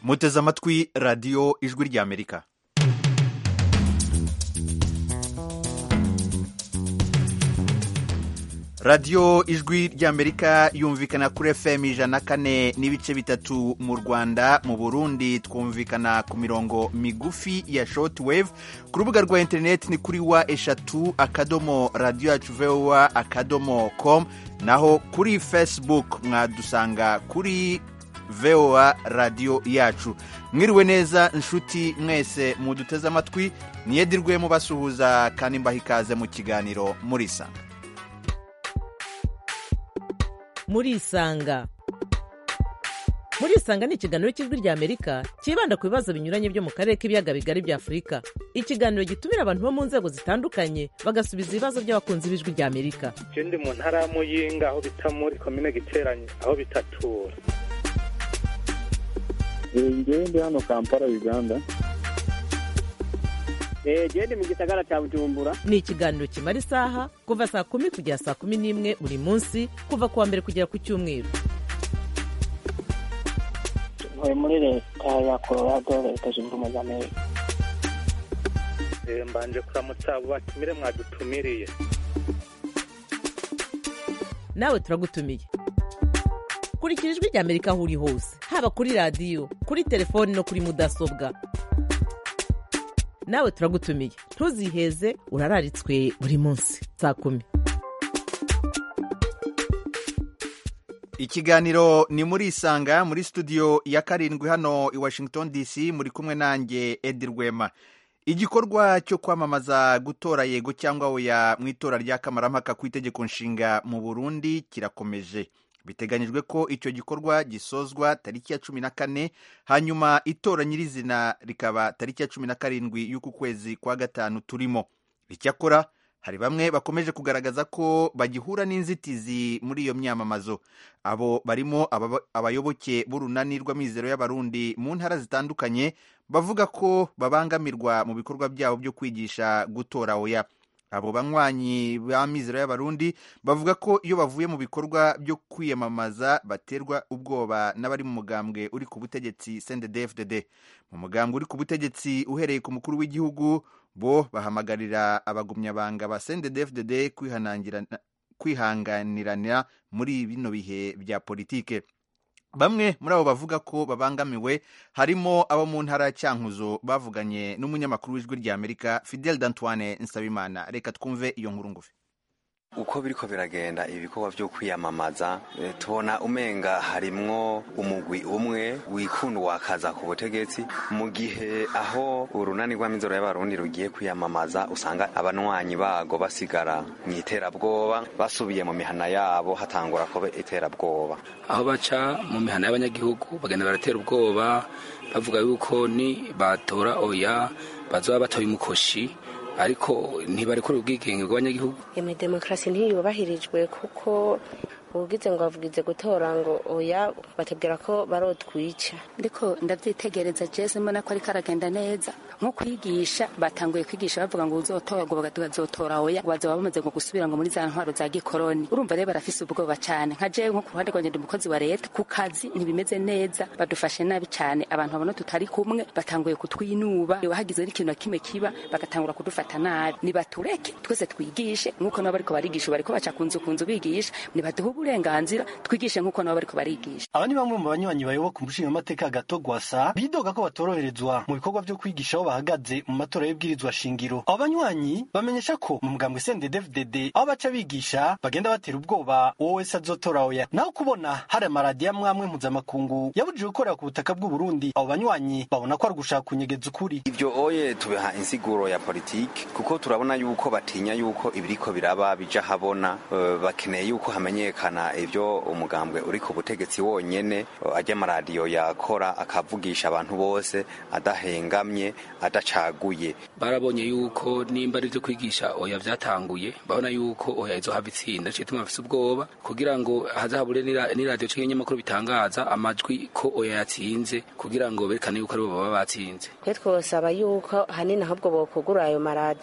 muteze amatwi radiyo ijwi ry'amerika radiyo ijwi ry'amerika yumvikana kuri fm ijana na kane n'ibice bitatu mu rwanda mu burundi twumvikana ku mirongo migufi ya short wave ku rubuga rwa interineti ni kuri wa eshatu akadomo radiyo yacu vowa akadomo com naho kuri facebook mwadusanga kuri voa radiyo yacu mwiriwe neza inshuti mwese muduteze amatwi niyedirwe mubasuhuza kandi mbaha ikaze mu kiganiro murisanga murisanga murisanga ni ikiganiro cy'ijwi rya amerika cyibanda ku bibazo binyuranye byo mu karere k'ibiyaga bigari bya afurika ikiganiro gitumira abantu bo mu nzego zitandukanye bagasubiza ibibazo by'abakunzi b'ijwi rya amerika je ndi mu ntara ya muyinga aho bita muri komine giteranye aho bitatura ngewe ndi hano kampala uganda genda mu gisagara cya bujumbura ni ikiganiro kimara isaha kuva saa kumi kugera saa kumi n'imwe buri munsi kuva ku wa mbere kugera ku cyumweru ntuye muri leta ya colorado leta zunze ubumwe za amerika Eh, mbanje kuramutsa abo batumire mwadutumiriye nawe turagutumiye kurikira ijwi rya amerika aho uri hose haba kuri radiyo kuri telefoni no kuri mudasobwa nawe turagutumiye ntuziheze urararitswe buri munsi saa kumi ikiganiro ni muri isanga muri studio ya karindwi hano i washington dc muri kumwe nanjye edi rwema igikorwa cyo kwamamaza gutora yego cyangwa oya mu itora rya kamarampaka ku itegeko nshinga mu burundi kirakomeje biteganyijwe ko icyo gikorwa gisozwa tariki ya cumi na kane hanyuma itora nyirizina rikaba tariki ya cumi na karindwi y'uku kwezi kwa gatanu turimo icyakora hari bamwe bakomeje kugaragaza ko bagihura n'inzitizi muri iyo myamamazo abo barimo ababa- abayoboke b'urunani rw'amizero y'abarundi mu ntara zitandukanye bavuga ko babangamirwa mu bikorwa byabo byo kwigisha gutora oya abo banywanyi ba mizero y'abarundi bavuga ko iyo bavuye mu bikorwa byo kwiyamamaza baterwa ubwoba n'abari mu mugambwe uri ku butegetsi CNDD-FDD mu mugambwe uri ku butegetsi uhereye ku mukuru w'igihugu bo bahamagarira abagumyabanga ba CNDD-FDD kwihanangirana- kwihanganirana muri bino bihe bya politike bamwe muri abo bavuga ko babangamiwe harimo abo mu ntara ya cyankuzo bavuganye n'umunyamakuru w'ijwi rya amerika fidel d'antoine nsabimana reka twumve iyo nkuru ngufi uko biriko biragenda ibikorwa vyo kwiyamamaza eh, tubona umenga harimwo umugwi umwe wikunda wakaza ku butegetsi mu gihe aho urunani rw'amizero y'abarundi rugiye kwiyamamaza usanga abanwanyi bago basigara mu iterabwoba basubiye mu mihana yabo hatangura kuba iterabwoba aho baca mu mihana y'abanyagihugu bagenda baratera ubwoba bavuga yuko ni batora oya bazoba batoye umukoshi ariko ntibarekure ubwigenge bw'abanyagihugu eme demokarasi ntiyubahirijwe kuko ubugize ngo bavugize gutora ngo oya batubwira ko barotwica ndiko ndavyitegereza jese mbona ko ariko aragenda neza nko kwigisha batanguye kwigisha bavuga ngo uzotora ngo bagazotora oya ngo bazoba bamaze ngo gusubira ngo muri za ntwaro za gikoroni urumva rero barafise ubwoba cane nka jewe nko ku ruhande rwanje ndi umukozi wa leta ku kazi ntibimeze neza badufashe nabi cane abantu babona tutari kumwe batanguye kutwinuba hagize n'ikintu na kimwe kiba bagatangura kudufata nabi nibatureke twese twigishe nk'uko nabo bariko barigisha bariko baca ku nzu ku nzu bigisha nibaduhe uburenganzira twigishe nk'uko nabo bariko barigisha aba ni bamwe mu banywanyi bayoboka umushingamateka gato gwasa bidoga ko batoroherezwa mu bikorwa vyo kwigisha aho bahagaze mu matora y'ibwirizwa shingiro abo banywanyi bamenyesha ko mu mugambwe CNDD-FDD aho baca bigisha bagenda batera ubwoba uwo wese azotora oya naho kubona hari amaradiyo amwe amwe mpuzamakungu yabujije gukorera ku butaka bw'u Burundi abo banywanyi babona ko ari ugushaka kunyegeza ukuri ivyo oye tubiha insiguro ya politiki kuko turabona yuko batinya yuko ibiriko biraba bija habona eh, bakeneye yuko hamenyekana ivyo umugambwe uri ku butegetsi wonyene eh, ajya amaradiyo yakora akavugisha abantu bose adahengamye adacaguye barabonye yuko nimba ari ivyo kwigisha oya vyatanguye babona yuko oya izohava itsinda ciye tuma bafise ubwoba kugira ngo hazahabure n'ira- n'iradiyo canke ibinyamakuru bitangaza amajwi ko oya yatsinze kugira ngo berekane yuko aribo baba batsinze twe twosaba yuko hanini ahubwo bokugura ayo maradi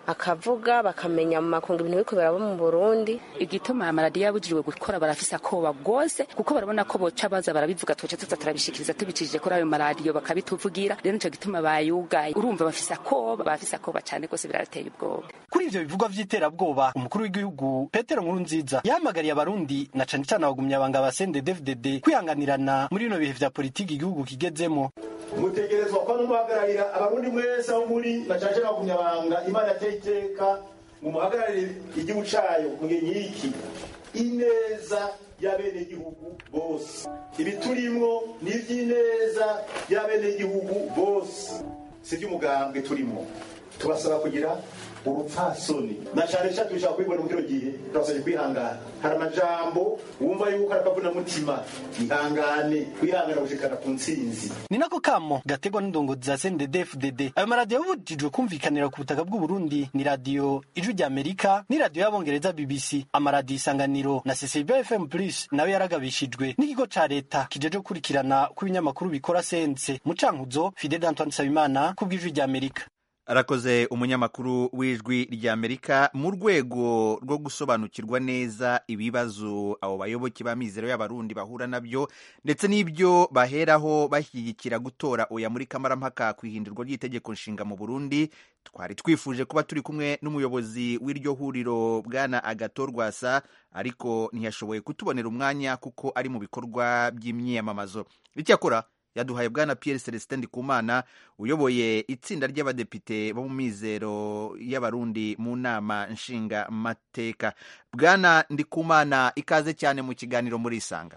akavuga bakamenya mu makungu ibintu biriko biraba mu burundi igituma amaradiyo yabujijwe gukora barafise akoba rwose kuko barabona ko boca baza barabivuga tuce tuza turabishikiriza tubicishije kuri ayo maradiyo bakabituvugira rero nico gituma bayugaye urumva bafise akoba bafise akoba cane rwose birateye ubwoba kuri ivyo bivugwa vy'iterabwoba umukuru w'igihugu petero nkurunziza yahamagariye abarundi na cane cane abagumyabanga ba sendedefdede kwihanganirana muri bino bihe vya politiki igihugu kigezemo mutegerezwa kuba mumuhagararira abarundi mwese aho muri na cane cane abagumyabanga imana yateye iteka mumuhagararire igihugu cayo mu gihe nk'iki ineza y'abenegihugu bose ibi turimwo ni ivy'ineza y'abenegihugu bose si ivy'umugambwe turimwo tubasaba kugira urupfasoni na cane cane tubishaka kubibona mu kino gihe turasabye kwihangana hari amajambo wumva yuko ari akavunamutima ihangane kwihangana gushikana ku ntsinzi ni nako kamo gategwa n'indongozi za sendedefdede ayo maradiyo yabujijwe kumvikanira ku butaka bw'uburundi ni radiyo ijwi rya amerika n'iradiyo y'abongereza bbc amaradiyo isanganiro na ccb fm plus nawe yaragabishijwe n'ikigo ca leta kijeje gukurikirana ko ibinyamakuru bikora sense mucankuzo fidel antoine nsabimana ku bw'ijwi rya amerika arakoze umunyamakuru w'ijwi ry'amerika mu rwego rwo gusobanukirwa neza ibibazo abo bayoboke b'amizero y'abarundi bahura nabyo ndetse n'ibyo baheraho bashyigikira gutora oya muri kamarampaka ku ihindurwa ry'itegeko nshinga mu burundi twari twifuje kuba turi kumwe n'umuyobozi w'iryo huriro bwana agato rwasa ariko ntiyashoboye kutubonera umwanya kuko ari mu bikorwa by'imyiyamamazo icyakora yaduhaye bwana Pierre Celestin Ndikumana uyoboye itsinda ry'abadepite bo mu mizero y'abarundi mu nama nshinga mateka bwana Ndikumana ikaze cyane mu kiganiro muri isanga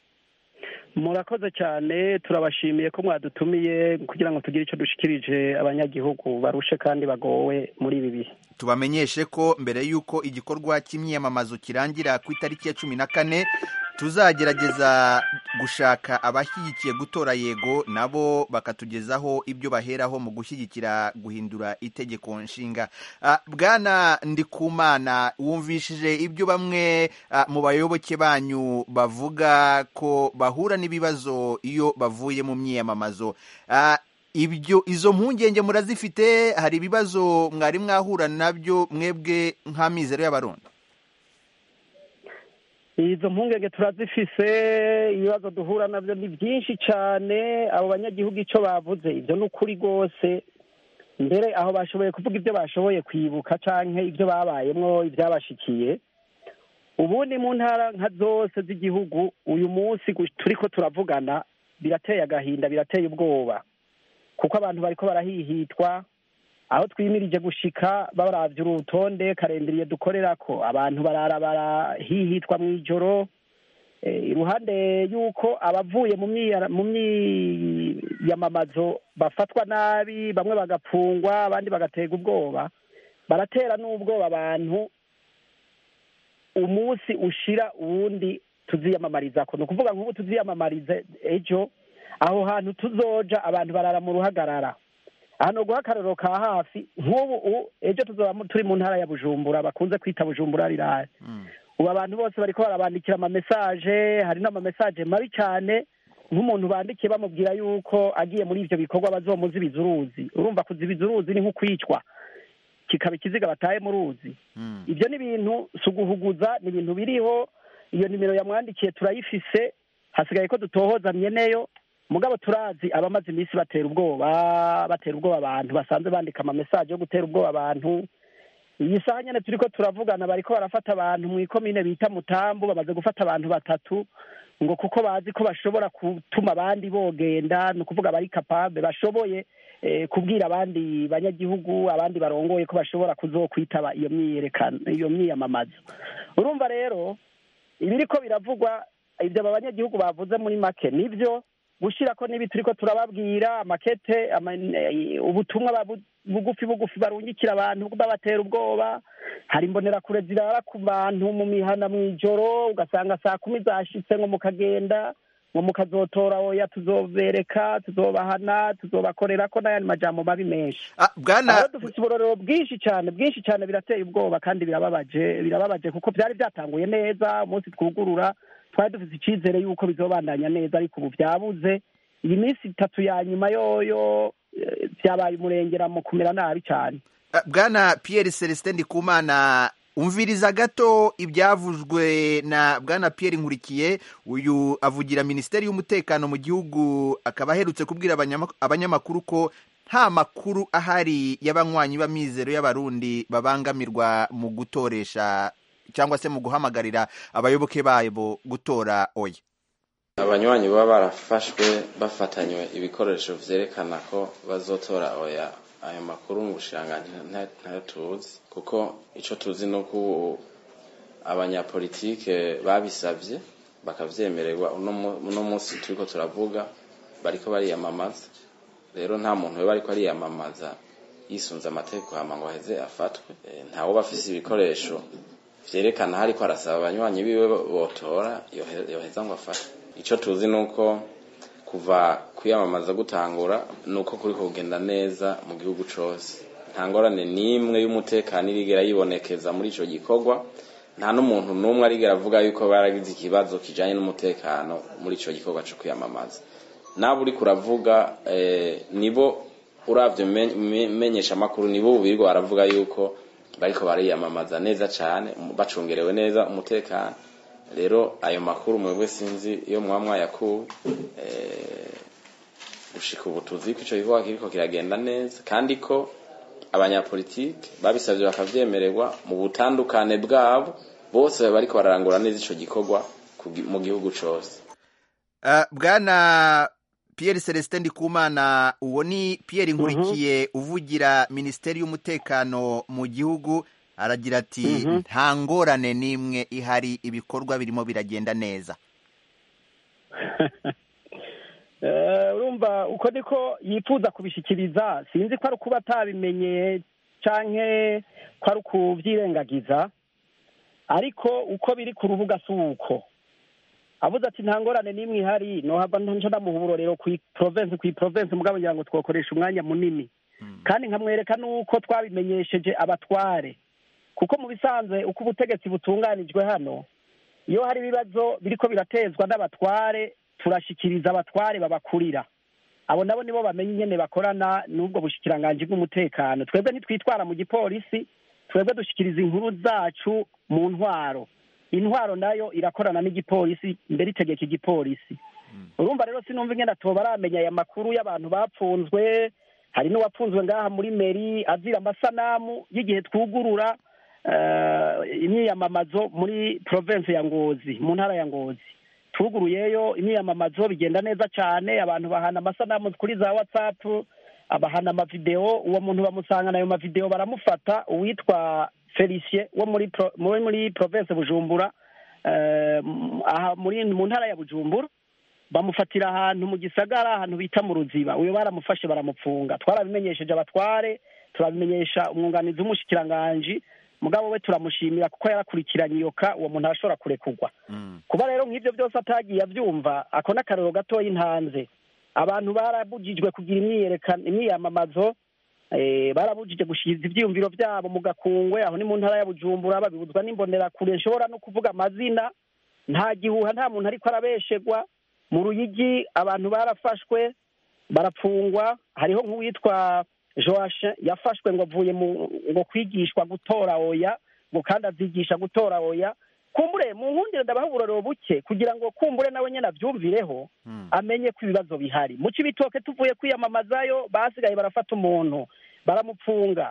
murakoze cyane turabashimiye ko mwadutumiye kugira ngo tugire icyo dushikirije abanyagihugu barushe kandi bagowe muri ibi bihe tubamenyeshe ko mbere y'uko igikorwa cy'imyiyamamazo kirangira ku itariki ya cumi na kane tuzagerageza gushaka abashyigikiye gutora yego nabo bakatugezaho ibyo baheraho mu gushyigikira guhindura itegeko nshinga bwana ndikumana wumvishije ibyo bamwe mu bayoboke banyu bavuga ko bahura n'ibibazo iyo bavuye mu myiyamamazo ibyo izo mpungenge murazifite hari ibibazo mwari mwahura nabyo mwebwe nk'amizero y'abarundi izo mpungenge turazifise ibibazo duhura nabyo ni byinshi cyane abo banyagihugu icyo bavuze ibyo ni ukuri rwose mbere aho bashoboye kuvuga ibyo bashoboye kwibuka cyangwa ibyo babayemo ibyabashikiye ubundi mu ntara nka zose z'igihugu uyu munsi turi ko turavugana birateye agahinda birateye ubwoba kuko abantu bariko barahihitwa aho twimirije gushika baravye urutonde karenderiye dukorera ko abantu barara barahihitwa mu ijoro iruhande y'uko abavuye mu myiyamamazo bafatwa nabi bamwe bagapfungwa abandi bagaterwa ubwoba baratera n'ubwoba abantu umunsi ushira uwundi tuziyamamarizako ni ukuvuga nk'ubu tuziyamamarize ejo aho hantu tuzoja abantu barara mu ruhagarara hano guha akarero ka hafi nk'ubu ejo tuzaba turi mu ntara ya bujumbura bakunze kwita bujumbura rirare ubu abantu bose bariko barabandikira amamesaje hari n'amamesaje mabi cyane nk'umuntu bandikiye bamubwira yuko agiye muri ivyo bikorwa bazomuzibiza uruzi urumva kuzibiza uruzi ni nk'ukwicwa kikaba ikiziga bataye mu ruzi ibyo ni ibintu si uguhuguza ni ibintu biriho iyo nimero yamwandikiye turayifise hasigaye ko dutohoza myeneyo mugabo turazi abamaze iminsi batera ubwoba batera ubwoba abantu basanzwe bandika amamesaje yo gutera ubwoba abantu iyi saha nyine turi ko turavugana bariko barafata abantu mu ikomine bita mutambu bamaze gufata abantu batatu ngo kuko bazi ko bashobora gutuma abandi bogenda ni ukuvuga bari kapabe bashoboye kubwira abandi banyagihugu abandi barongoye ko bashobora kuzokwitaba iyo myiyerekano iyo myiyamamazo urumva rero ibiriko biravugwa ibyo aba banyagihugu bavuze muri make nibyo gushira ko nibi turiko turababwira amakete ubutumwa bugufi bugufi barungikira abantu babatera ubwoba hari imbonerakure zirara ku bantu mu mihana mu ijoro ugasanga saa kumi zashitse ngo mukagenda ngo mukazotora oya tuzobereka tuzobahana tuzobakorera ko n'ayandi majambo mabi menshi bwana dufite uburorero bwinshi cyane bwinshi cyane birateye ubwoba kandi birababaje birababaje kuko byari byatanguye neza umunsi twugurura twari dufite icyizere y'uko bizobandanya neza ariko ubu byabuze iyi minsi itatu ya nyuma yoyo byabaye umurengera mu kumera nabi cyane Ah, bwana pierre celestin ndikumana umviriza gato ibyavuzwe na bwana pierre nkurikiye uyu avugira minisiteri y'umutekano mu gihugu akaba aherutse kubwira abanyama- abanyamakuru ko nta makuru ahari y'abanywanyi b'amizero y'abarundi babangamirwa mu gutoresha cyangwa se mu guhamagarira abayoboke babo gutora oya abanywanyi baba barafashwe bafatanywe ibikoresho vyerekana ko bazotora oya ayo makuru mu bushiranganji nta- ntayo tuzi kuko ico tuzi ni uko ubu abanyapolitike babisavye bakavyemererwa uno mu- uno munsi turiko turavuga bariko bariyamamaza rero nta muntu yoba ariko ariyamamaza yisunze amategeko hama ngo aheze afatwe Eh, ntawo bafise ibikoresho vyerekana aho ariko arasaba abanywanyi biwe botora yohe- yoheza ngo afatwe ico tuzi nuko kuva kwiyamamaza gutangura nuko kuri kugenda neza mu gihugu cose nta ngorane n'imwe y'umutekano irigera yibonekeza muri ico gikorwa nta n'umuntu n'umwe arigera avuga yuko baragize ikibazo kijanye n'umutekano muri ico gikorwa co kwiyamamaza nabo uriko uravuga eh, nibo uravye me- me- menyesha amakuru nibo bubirwa baravuga yuko bariko bariyamamaza neza cane um- bacungerewe neza umutekano rero ayo makuru mwebwe sinzi iyo mwaba mwayakuwe eh, gushika ubu tuzi ko ico gikorwa kiriko kiragenda neza kandi ko abanyapolitike babisavye bakavyemererwa mu butandukane bwabo bose bariko bararangura neza ico gikorwa ku gi- mu gihugu cose Ah, bwana pierre celestin ndikumana uwo ni pierre nkurikiye uvugira minisiteri y'umutekano mu gihugu aragira ati Mhm. nta ngorane n'imwe ihari ibikorwa birimo biragenda neza Eh, urumva uko niko yifuza kubishikiriza sinzi ko ari ukuba atabimenye canke ko ari ukuvyirengagiza ariko uko biri ku rubuga si uko avuze ati nta ngorane n'imwe ihari nohava nca ndamuha uburorero kwi province kwi province mugabo ngira ngo twokoresha umwanya munini kandi nkamwereka n'uko twabimenyesheje abatware kuko mu bisanzwe uko ubutegetsi butunganijwe hano iyo hari ibibazo biriko biratezwa n'abatware turashikiriza abatware babakurira abo nabo nibo bamenya ingene bakorana n'ubwo bushikiranganji bw'umutekano twebwe ntitwitwara mu gipolisi twebwe dushikiriza inkuru zacu mu ntwaro intwaro nayo irakorana n'igipolisi mbere itegeka igipolisi urumva rero sinumva ingene atoba aramenya aya makuru y'abantu bapfunzwe hari n'uwapfunzwe ngaha muri meri azira amasanamu y'igihe twugurura eh, imyiyamamazo muri province ya ngozi mu ntara ya ngozi tuguruyeyo imyiyamamazo bigenda neza cyane abantu bahana amasanamu kuri za whatsapp abahana amavideo uwo muntu bamusangana ayo mavideo baramufata uwitwa felicien wo muri pro, muri, muri province bujumbura eh, m- aha muri mu ntara ya bujumbura bamufatira ahantu mu gisagara ahantu bita mu ruziba uyo baramufashe baramupfunga twarabimenyesheje abatware turabimenyesha umwunganizi w'umushikiranganji mugabo we turamushimira kuko yarakurikiranye iyo ka uwo muntu arashobora kurekurwa kuba rero nk'ibyo byose atagiye abyumva ako n'akarero gatoya intanze abantu barabujijwe kugira imyiyerekano imyiyamamazo eh, barabujije gushikiza ivyiyumviro vyabo mu gakungwe aho ni mu ntara ya bujumbura babibuzwa n'imbonerakure nshobora no kuvuga amazina nta gihuha nta muntu ariko arabeshegwa mu ruyigi abantu barafashwe barapfungwa hariho nk'uwitwa joashe yafashwe ngo avuye mu ngo kwigishwa gutora oya ngo kandi azigisha gutora oya kumbure mu nkundire ndabaha uburorero buke kugira ngo kumbure nawe nyene avyumvireho amenye ko ibibazo bihari mu cibitoke tuvuye kwiyamamazayo basigaye barafata umuntu baramupfunga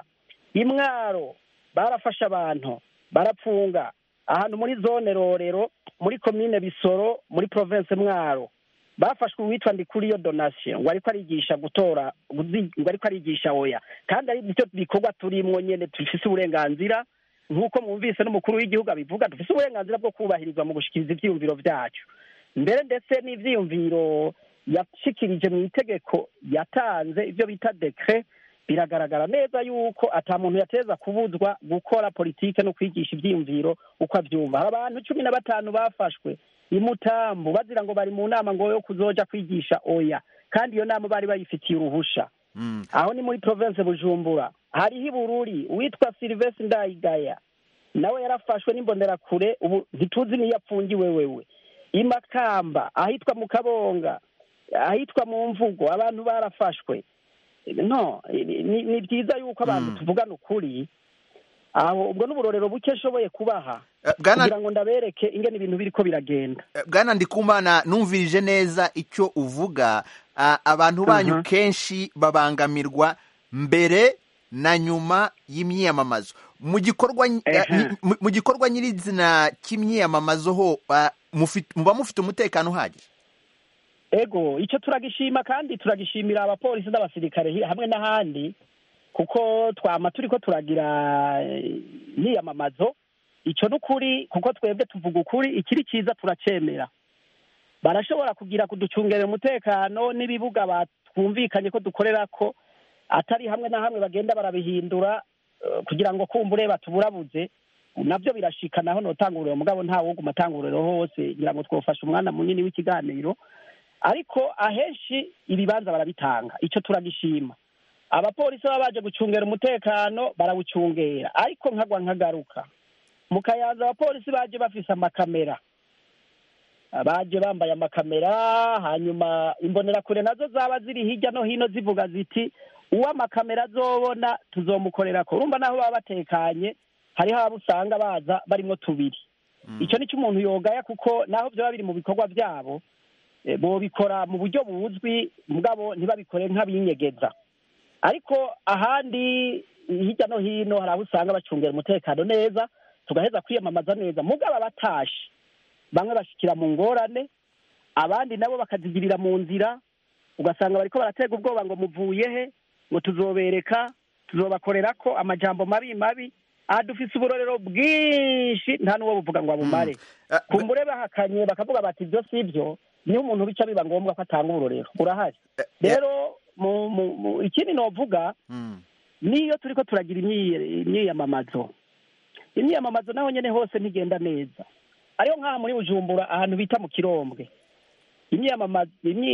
imwaro barafashe abantu barapfunga ahantu muri zone rorero muri komine bisoro muri province mwaro bafashwe uwitwa ndikuriyo donation ngo ariko arigisha gutora guzi- ngo ariko arigisha oya kandi ari byo bikorwa turimwo nyene dufise uburenganzira nk'uko mwumvise n'umukuru w'igihugu abivuga dufise uburenganzira bwo kubahirizwa mu gushikiriza ivyiyumviro vyacu mbere ndetse n'ivyiyumviro yashikirije mu itegeko yatanze ivyo bita dekre biragaragara neza yuko ata muntu yateza kubuzwa gukora politike no kwigisha ivyiyumviro uko avyumva hari abantu cumi na batanu bafashwe imutambu bazira ngo bari mu nama ngo yo kuzoja kwigisha oya kandi iyo nama bari bayifitiye uruhusha aho ni muri province bujumbura hariho ibururi uwitwa silvestre ndayigaya nawe yarafashwe n'imbonerakure ubu ntituzi niyo apfungiwe wewe imakamba ahitwa mu kabonga ahitwa mu mvugo abantu barafashwe no ni- ni ni byiza yuko abantu tuvugana ukuri aho ubwo n'uburorero buke nshoboye kubaha Bwana- kugira ngo ndabereke ingene ibintu biriko biragenda bwana ndikumana numvirije neza icyo uvuga ah, abantu banyu Aha. kenshi babangamirwa mbere na nyuma y'imyiyamamazo mu gikorwa ny- ah, Ehe. ni- mu- mu gikorwa nyirizina cy'imyiyamamazo ho ah, mufit- muba mufite umutekano uhagije ego icyo turagishima kandi turagishimira abapolisi n'abasirikare hi- hamwe n'ahandi kuko twama turiko turagira eh, imyiyamamazo icyo ni ukuri kuko twebwe tuvuga ukuri ikiri cyiza turacemera barashobora kugira kuducungerera umutekano n'ibibuga batwumvikanye ko dukorera ko atari hamwe na hamwe bagenda barabihindura eh, kugira ngo kumbure batuburabuze nabyo birashika naho notanguriro mugabo nta woguma atanguriro hose ngira ngo twofashe umwana munini w'ikiganiro ariko ahenshi ibibanza barabitanga icyo turagishima abapolisi baba baje gucungera umutekano barawucungera ariko nkagwa nkagaruka mu kayanza abapolisi baje bafise amakamera baje bambaye amakamera hanyuma imbonerakure nazo zaba ziri hirya no hino zivuga ziti uwo amakamera azobona tuzomukorera ko urumva naho baba batekanye hariho abo usanga baza barimo tubiri icyo nicyo umuntu yogaya kuko naho byaba biri mu bikorwa byabo eh, bobikora mu buryo buzwi mugabo ntibabikore nk'abinyegeza ariko ahandi hirya no hino hari aho usanga bacungera umutekano neza tugaheza kwiyamamaza neza mugabo abatashe bamwe bashikira mu ngorane abandi nabo bakazigirira mu nzira ugasanga bariko baratega ubwoba ngo muvuye he ngo tuzobereka tuzobakorera ko amajambo mabi mabi aha dufise uburorero bwinshi nta n'uwo buvuga ngo abumare kumbure bahakanye bakavuga bati ibyo si byo niho umuntu bica biba ngombwa ko atanga uburorero urahari rero mu- mu- mu- ikindi novuga niyo turiko turagira imyi- imyiyamamazo imyiyamamazo naho nyene hose ntigenda neza ariyo nk'aha muri bujumbura ahantu bita mu kirombwe imyiyamamazo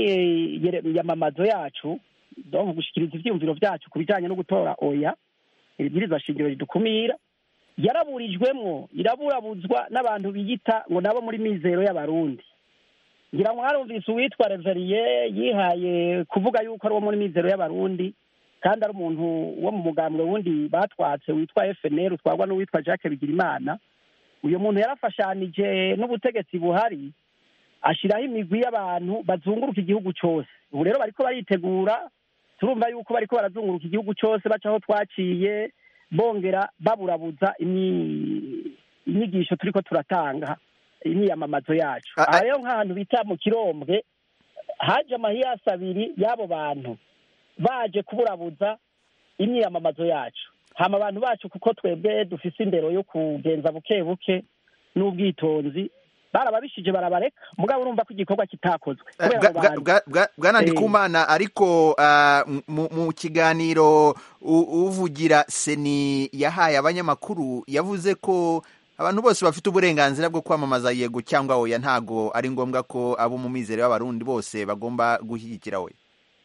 imyiyamamazo yacu donc gushikiriza ivyiyumviro vyacu ku bijanye no gutora oya ibwirizwa shingiro ridukumira yaraburijwemwo iraburabuzwa n'abantu biyita ngo nabo muri mizero y'abarundi ngira ngo mwarumvise uwitwa reveriye yihaye kuvuga yuko ari uwo muri mizero y'abarundi kandi ari umuntu wo mu mugambwe wundi batwatse witwa fnr utwarwa n'uwitwa jacques bigirimana uyu muntu yarafashanije n'ubutegetsi buhari ashyiraho imigwi y'abantu bazunguruka igihugu cyose ubu rero bariko baritegura turumva yuko bariko barazunguruka igihugu cyose baca aho twaciye bongera baburabuza imyi- inyigisho turiko turatanga imyiyamamazo yacu aha rero nk'ahantu bita mu kirombwe haje amahiyasi abiri y'abo bantu baje kuburabuza imyiyamamazo yacu hama abantu bacu kuko twebwe dufise indero yo kugenza buke buke n'ubwitonzi barababishije barabareka mugabo urumva ko igikorwa kitakozwe kubera Bwa- abo bwa- bantu. bwa- bwa- bwana Eh. ndikumana ariko ah, mu- mu kiganiro u- uvugira seni yahaye abanyamakuru yavuze ko abantu bose bafite uburenganzira bwo kwamamaza yego cyangwa oya ntago ari ngombwa ko abo mu mizero y'abarundi bose bagomba gushyigikira we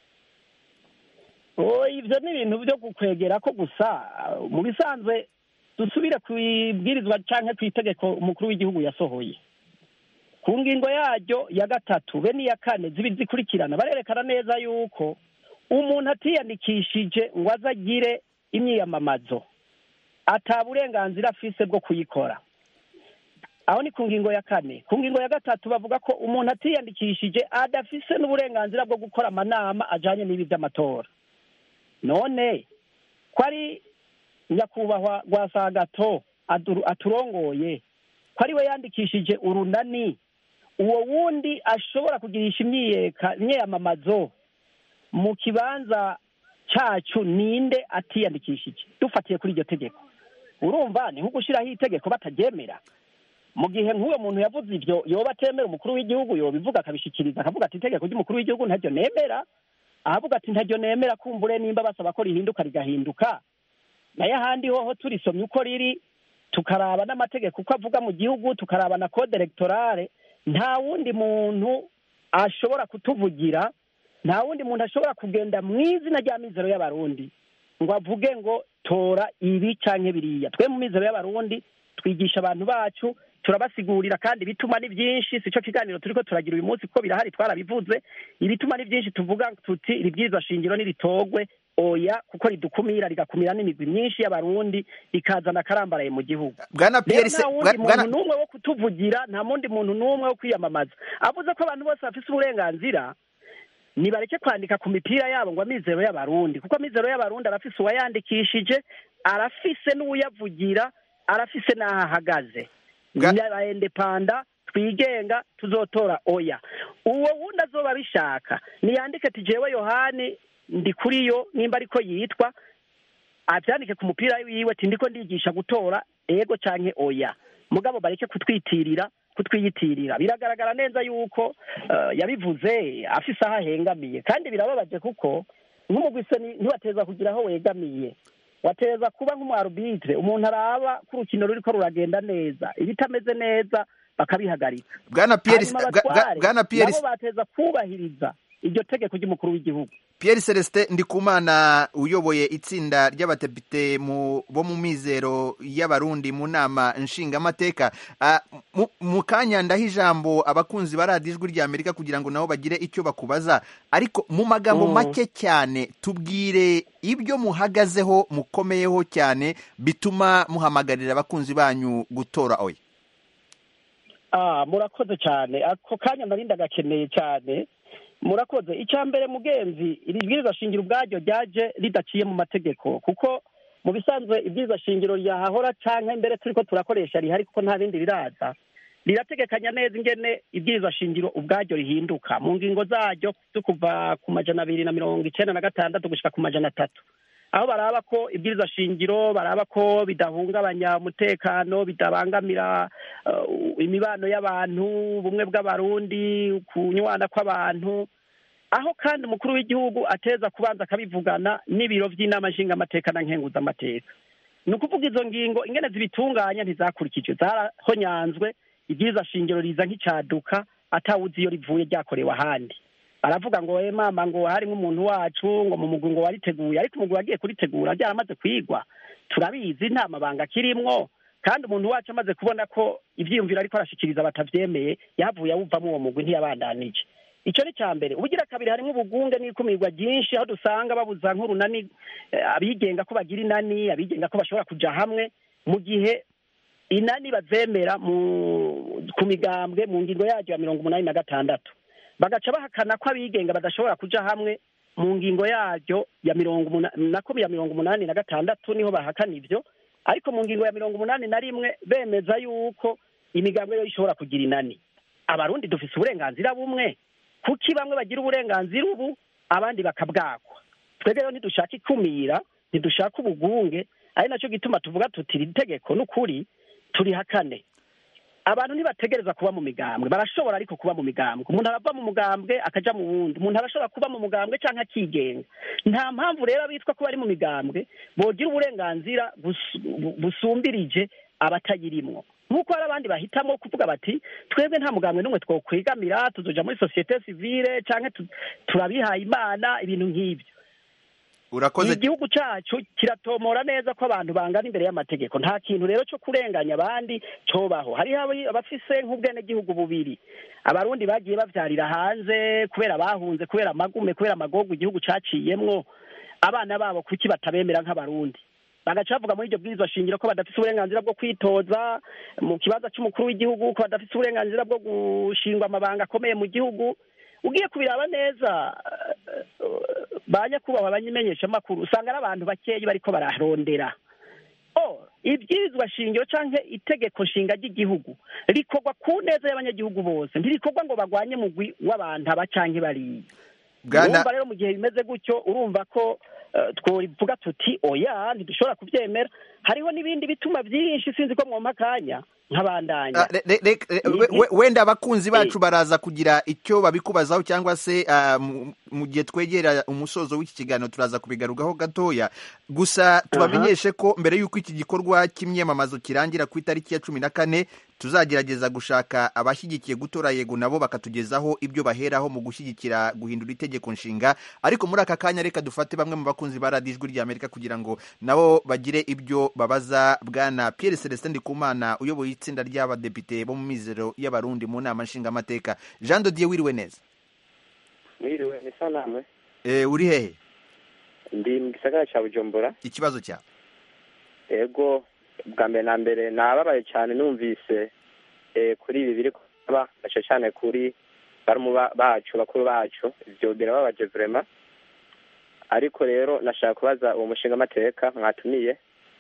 Oh, ivyo ni ibintu byo gukwegera ko gusa mu bisanzwe dusubire ku ibwirizwa canke ku itegeko umukuru w'igihugu yasohoye ku ngingo yaryo ya gatatu be n'iya kane zibiri zikurikirana barerekana neza yuko umuntu atiyandikishije ngo aze agire imyiyamamazo ata burenganzira afise bwo kuyikora aho ni ku ngingo ya kane ku ngingo ya gatatu bavuga ko umuntu atiyandikishije adafise n'uburenganzira bwo gukora amanama ajanye n'ibi by'amatora none ko ari nyakubahwa rwa sagato adu- aturongoye ko ari we yandikishije urunani uwo wundi ashobora kugirisha imyiyeka imyiyamamazo mu kibanza cacu ninde atiyandikishije dufatiye kuri iryo tegeko urumva ni nko gushyiraho itegeko bataryemera mu gihe nk'uwo muntu yavuze ibyo yoba atemera umukuru w'igihugu yobivuga akabishikiriza akavuga ati itegeko ry'umukuru w'igihugu ntaryo nemera ahavuga ati ntaryo nemera kumbure nimba basaba ko rihinduka rigahinduka nayo ahandi hoho turisomye uko riri tukaraba n'amategeko uko avuga mu gihugu tukaraba na code electorale nta wundi muntu ashobora kutuvugira nta wundi muntu ashobora kugenda mu izina rya mizero y'abarundi ngo avuge ngo tora ibi canke biriya twe mu mizero y'abarundi twigisha abantu bacu turabasigurira kandi ibituma ni byinshi si cyo kiganiro turiko turagira uyu munsi kuko birahari twarabivuze ibituma ni byinshi tuvuga tuti iri bwirizwa shingiro niritogwe oya kuko ridukumira rigakumira n'imigwi myinshi y'abarundi rikazana akarambaraye mu gihugu Bwana rero Pierre nta Se- wundi Bwa- Bwana- muntu n'umwe wo kutuvugira nta wundi muntu n'umwe wo kwiyamamaza avuze ko abantu bose bafise uburenganzira nibareke kwandika ku mipira yabo ngo amizero y'abarundi kuko amizero y'abarundi arafise uwayandikishije arafise n'uyavugira arafise n'aho ahagaze indepanda twigenga tuzotora oya uwo wundi azoba abishaka niyandike ati jewe yohani ndi kuri yo nimba ariko yitwa avyandike ku mupira wiwe ati ndiko ndigisha gutora ego canke oya mugabo bareke kutwitirira kutwiyitirira biragaragara neza yuko eh, yabivuze afise aho ahengamiye kandi birababaje kuko nk'umugwise ntiwateza kugira aho wegamiye wateza kuba nk'umwarubitire umuntu araba ko urukino ruriko ruragenda neza ibitameze neza bakabihagarika Bwana Pierre Hanyuma Bwa- Bwa- abatware Bwana Pierre nabo bateza kubahiriza iryo tegeko ry'umukuru w'igihugu Pierre Celestin Ndikumana uyoboye itsinda ry'abadepite mu bo mu mizero y'abarundi mu nama nshingamateka Ah, mu- mu kanya ndaho ijambo abakunzi ba radiyo ijwi rya Amerika kugira ngo nabo bagire icyo bakubaza ariko mu magambo Mm. make cyane tubwire ibyo muhagazeho mukomeyeho cyane bituma muhamagarira abakunzi banyu gutora oya ah murakoze cyane ako kanya nari ndagakeneye cyane murakoze icya mbere mugenzi iri bwirizwa shingiro ubwaryo ryaje ridaciye mu mategeko kuko mu bisanzwe ibwirizwa shingiro ryahahora cyangwa mbere turi ko turakoresha rihari kuko nta bindi riraza rirategekanya neza ingene ibwirizwa shingiro ubwaryo rihinduka mu ngingo zaryo zo kuva ku majana abiri na mirongo icenda na gatandatu gushika ku majana atatu aho baraba ko ibwirizwa shingiro baraba ko bidahungabanya umutekano bidabangamira uh, imibano y'abantu ubumwe bw'abarundi kunywana kw'abantu aho kandi umukuru w'igihugu ateza kubanza akabivugana n'ibiro by'inama nshingamateka na nkenguzamateka ni ukuvuga izo ngingo ingene zibitunganya ntizakurikijwe zarahonyanzwe ibwirizwa shingiro riza nk'icaduka atawuzi iyo rivuye ryakorewe ahandi baravuga ngo we mama ngo harimo umuntu wacu ngo mu mugwi ngo wariteguye ariko umugwi wagiye kuritegura ryaramaze kwigwa turabizi nta mabanga akirimwo kandi umuntu wacu amaze kubona ko ivyiyumviro ariko arashikiriza batavyemeye yavuye awuvamo uwo mugwi ntiyabandanije icyo ni cya mbere ubugira kabiri harimo ubugunge n'ikumirwa ryinshi aho dusanga babuza nk'urunani eh, abigenga ko bagira inani abigenga ko bashobora kuja hamwe mu gihe inani bazemera mu ku migambwe mu ngingo yaryo ya mirongo umunani na gatandatu bagaca bahakana ko abigenga badashobora kuja hamwe mu ngingo yaryo ya mirongo umuna- nako ya mirongo umunani na gatandatu niho bahakana ivyo ariko mu ngingo ya mirongo umunani na rimwe bemeza yuko imigambwe yo ishobora kugira inani abarundi dufise uburenganzira bumwe kuki bamwe bagira uburenganzira ubu abandi bakabwakwa twebwe rero ntidushaka ikumira ntidushaka ubugunge ari nacyo gituma tuvuga tuti iri tegeko n'ukuri turihakane abantu ntibategereza kuba mu migambwe barashobora ariko kuba mu migambwe umuntu arava mu mugambwe akaja mu wundi umuntu arashobora kuba mu mugambwe canke akigenga nta mpamvu rero abitwa ko bari mu migambwe bogira uburenganzira bus- bu- busumbirije abatayirimwo nk'uko hari abandi bahitamo kuvuga bati twebwe nta mugambwe n'umwe twokwegamira tuzoja muri sosiyete sivile canke tu- turabihaye imana ibintu nk'ibyo urakoze igihugu cyacu kiratomora neza ko abantu bangana imbere y'amategeko nta kintu rero cyo kurenganya abandi cobaho hariho abi- abafise nk'ubwenegihugu bubiri abarundi bagiye bavyarira hanze kubera bahunze kubera amagume kubera amagogo igihugu caciyemwo abana babo kuki batabemera nk'abarundi bagaca bavuga muri iryo bwirizwa shingiro ko badafise uburenganzira bwo kwitoza mu kibanza c'umukuru w'igihugu ko badafise uburenganzira bwo gushingwa amabanga akomeye mu gihugu ugiye kubiraba neza ba nyakubahwa abanyimenyeshamakuru usanga ari abantu bakeyi bariko bararondera o ibwirizwa shingiro canke itegeko nshinga ry'igihugu rikorwa ku neza y'abanyagihugu bose ntirikorwa ngo bagwanye mugwi w'abantu aba canke bariya Bwana- urumva rero mu gihe bimeze gutyo urumva ko eh, twovuga tuti oya ntidushobora kuvyemera hariho n'ibindi bituma vyinshi sinzi ko mwompa akanya nk'abandanya Ah, re- re- re- re- we- we- wenda abakunzi bacu baraza kugira icyo babikubazaho cyangwa se ah, mu- mu gihe twegera umusozo w'iki kiganiro turaza kubigarukaho gatoya gusa tubamenyeshe ko mbere y'uko iki gikorwa cy'imyamamazo kirangira ku itariki ya cumi na kane tuzagerageza gushaka abashyigikiye gutora yego nabo bakatugezaho ibyo baheraho mu gushyigikira guhindura itegeko nshinga ariko muri aka kanya reka dufate bamwe mu bakunzi ba radiyo ijwi ry'amerika kugira ngo nabo bagire ibyo babaza bwana pierre celestin ndikumana uyoboye itsinda ry'abadepite bo mu mizero y'abarundi mu nama nshingamateka jean dodier wiriwe neza mwiriwe ni sanamwe e, uri hehe ndi mu gisagara cya bujumbura ikibazo cyawe ego bwa mbere na mbere nababaye cyane numvise eh, kuri ibi biri kuba gace cyane kuri barumu ba- bacu bakuru bacu ibyo birababaje vrema ariko rero nashaka kubaza uwo mushinga amateka mwatumiye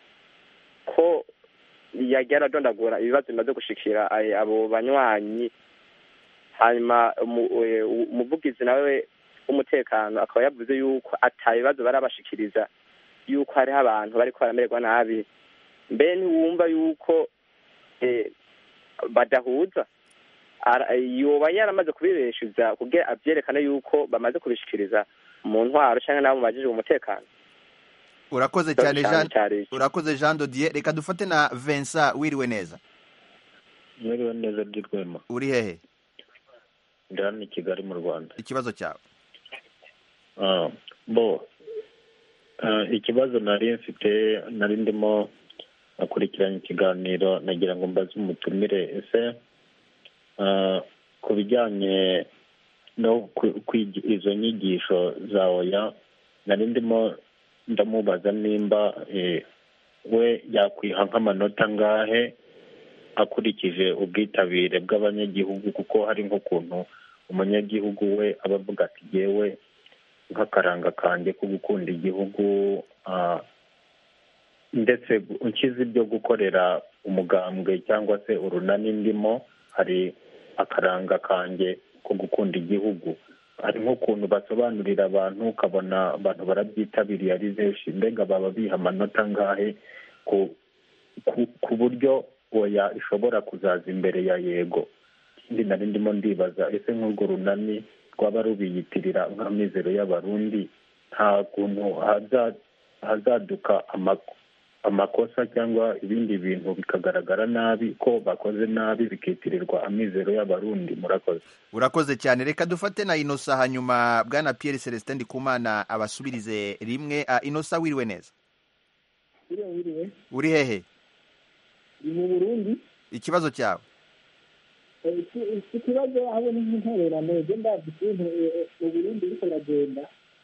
ko yagiye aradondagura ibibazo bimaze gushikira ay- abo banywanyi hanyuma umu- eh, umuvugizi nawe w'umutekano akaba yavuze yuko ata bibazo barabashikiriza yuko hariho abantu bariko baramererwa nabi mbe ntiwumva yuko eh, badahuza Ara- yoba yaramaze kubibeshuza kugira avyerekane yuko bamaze kubishikiriza mu ntwaro canke nabo mubajijwe umutekano urakoze Ikibazo cyane cyane jean cyari iki? urakoze jean dodier reka dufate na vincent wiriwe neza mwiriwe neza by'urwema uri hehe ndi hano i kigali mu rwanda ikibazo cyawe Ah, bo ah, ikibazo nari mfite nari ndimo akurikiranye ikiganiro nagira ngo mbaze umutumire ese ah, ku bijyanye no ku- kwiga izo nyigisho za oya nari ndimo ndamubaza nimba eh, we yakwiha nk'amanota angahe akurikije ubwitabire bw'abanyagihugu kuko hari nk'ukuntu umunyagihugu we aba avuga ati yewe nk'akaranga kanjye ko gukunda igihugu ah, ndetse nkize ibyo gukorera umugambwe cyangwa se urunani ndimo hari akaranga kanjye ko gukunda igihugu hari nk'ukuntu basobanurira abantu ukabona abantu barabyitabiriye ari benshi mbega baba biha amanota angahe ku ku, ku buryo oya ishobora kuzaza imbere ya yego ikindi nari ndimo ndibaza ese nk'urwo runani rwaba rubiyitirira nk'amizero y'abarundi nta kuntu haza- hazaduka ama- amakosa cyangwa ibindi bintu bikagaragara nabi ko bakoze nabi bikitirirwa amizero y'abarundi murakoze urakoze cyane reka dufate na inosa hanyuma bwana pierre celestin ndikumana abasubirize rimwe Ah, inosa wiriwe neza wiriwe wiriwe uri hehe ni mu burundi ikibazo cyawe Eh, iki- iki kibazo aho ni nk'intererano je ndazi ukuntu eh, mu burundi biriko biragenda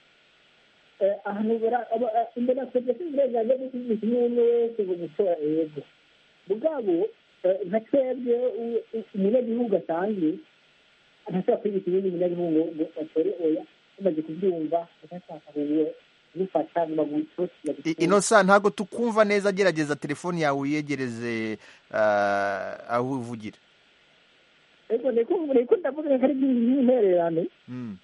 Eh, ahantu bara- aba- eh, imbere twebwe uburenganzira bwo kuvuga umwe umwe wese ngo gutora yego mugabo eh, nka twebwe u- u- umunyagihugu asanzwe ntashobora kwigisha ibindi munyagihugu ngo ngo atore oya tumaze kubyumva agashaka gufata ngo bagutotira I- inosa ntabwo tukumva neza gerageza telefoni yawe uyegereze ah, aho uvugira ego niko niko ndavuga ko ari nk'intererano Mm.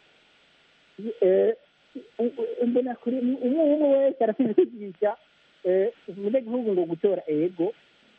eh, mbona kuri umwe umwe wese arafite kwigisha eh, umunyagihugu ngo gutora ego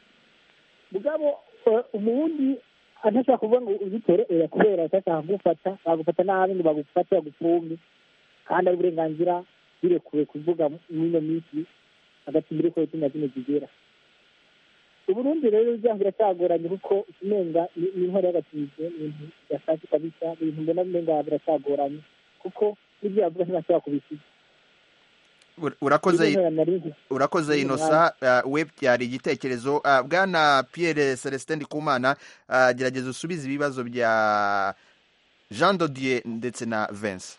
mugabo eh, umuwundi adashobora kuvuga ngo uzitore oya kubera atashaka kugufata bagufata nabi ngo bagufate bagupfumbe kandi ari uburenganzira birekuwe kuvuga mw'ino minsi hagati muri ko cumi na zine zigera uburundi rero ibyaha biracyagoranye kuko umenga ni- ni intwaro y'agatije ibintu byashatse kabisa ibintu mbona umenga biracyagoranye kuko n'ibyo yavuga ntibashobora kubisiga Ur- urakoze Ibintu nari- urakoze Ibintu inosa ah, we byari igitekerezo Ah, bwana pierre celestin ndikumana ah, gerageza usubize ibibazo bya jean dodier ndetse na vince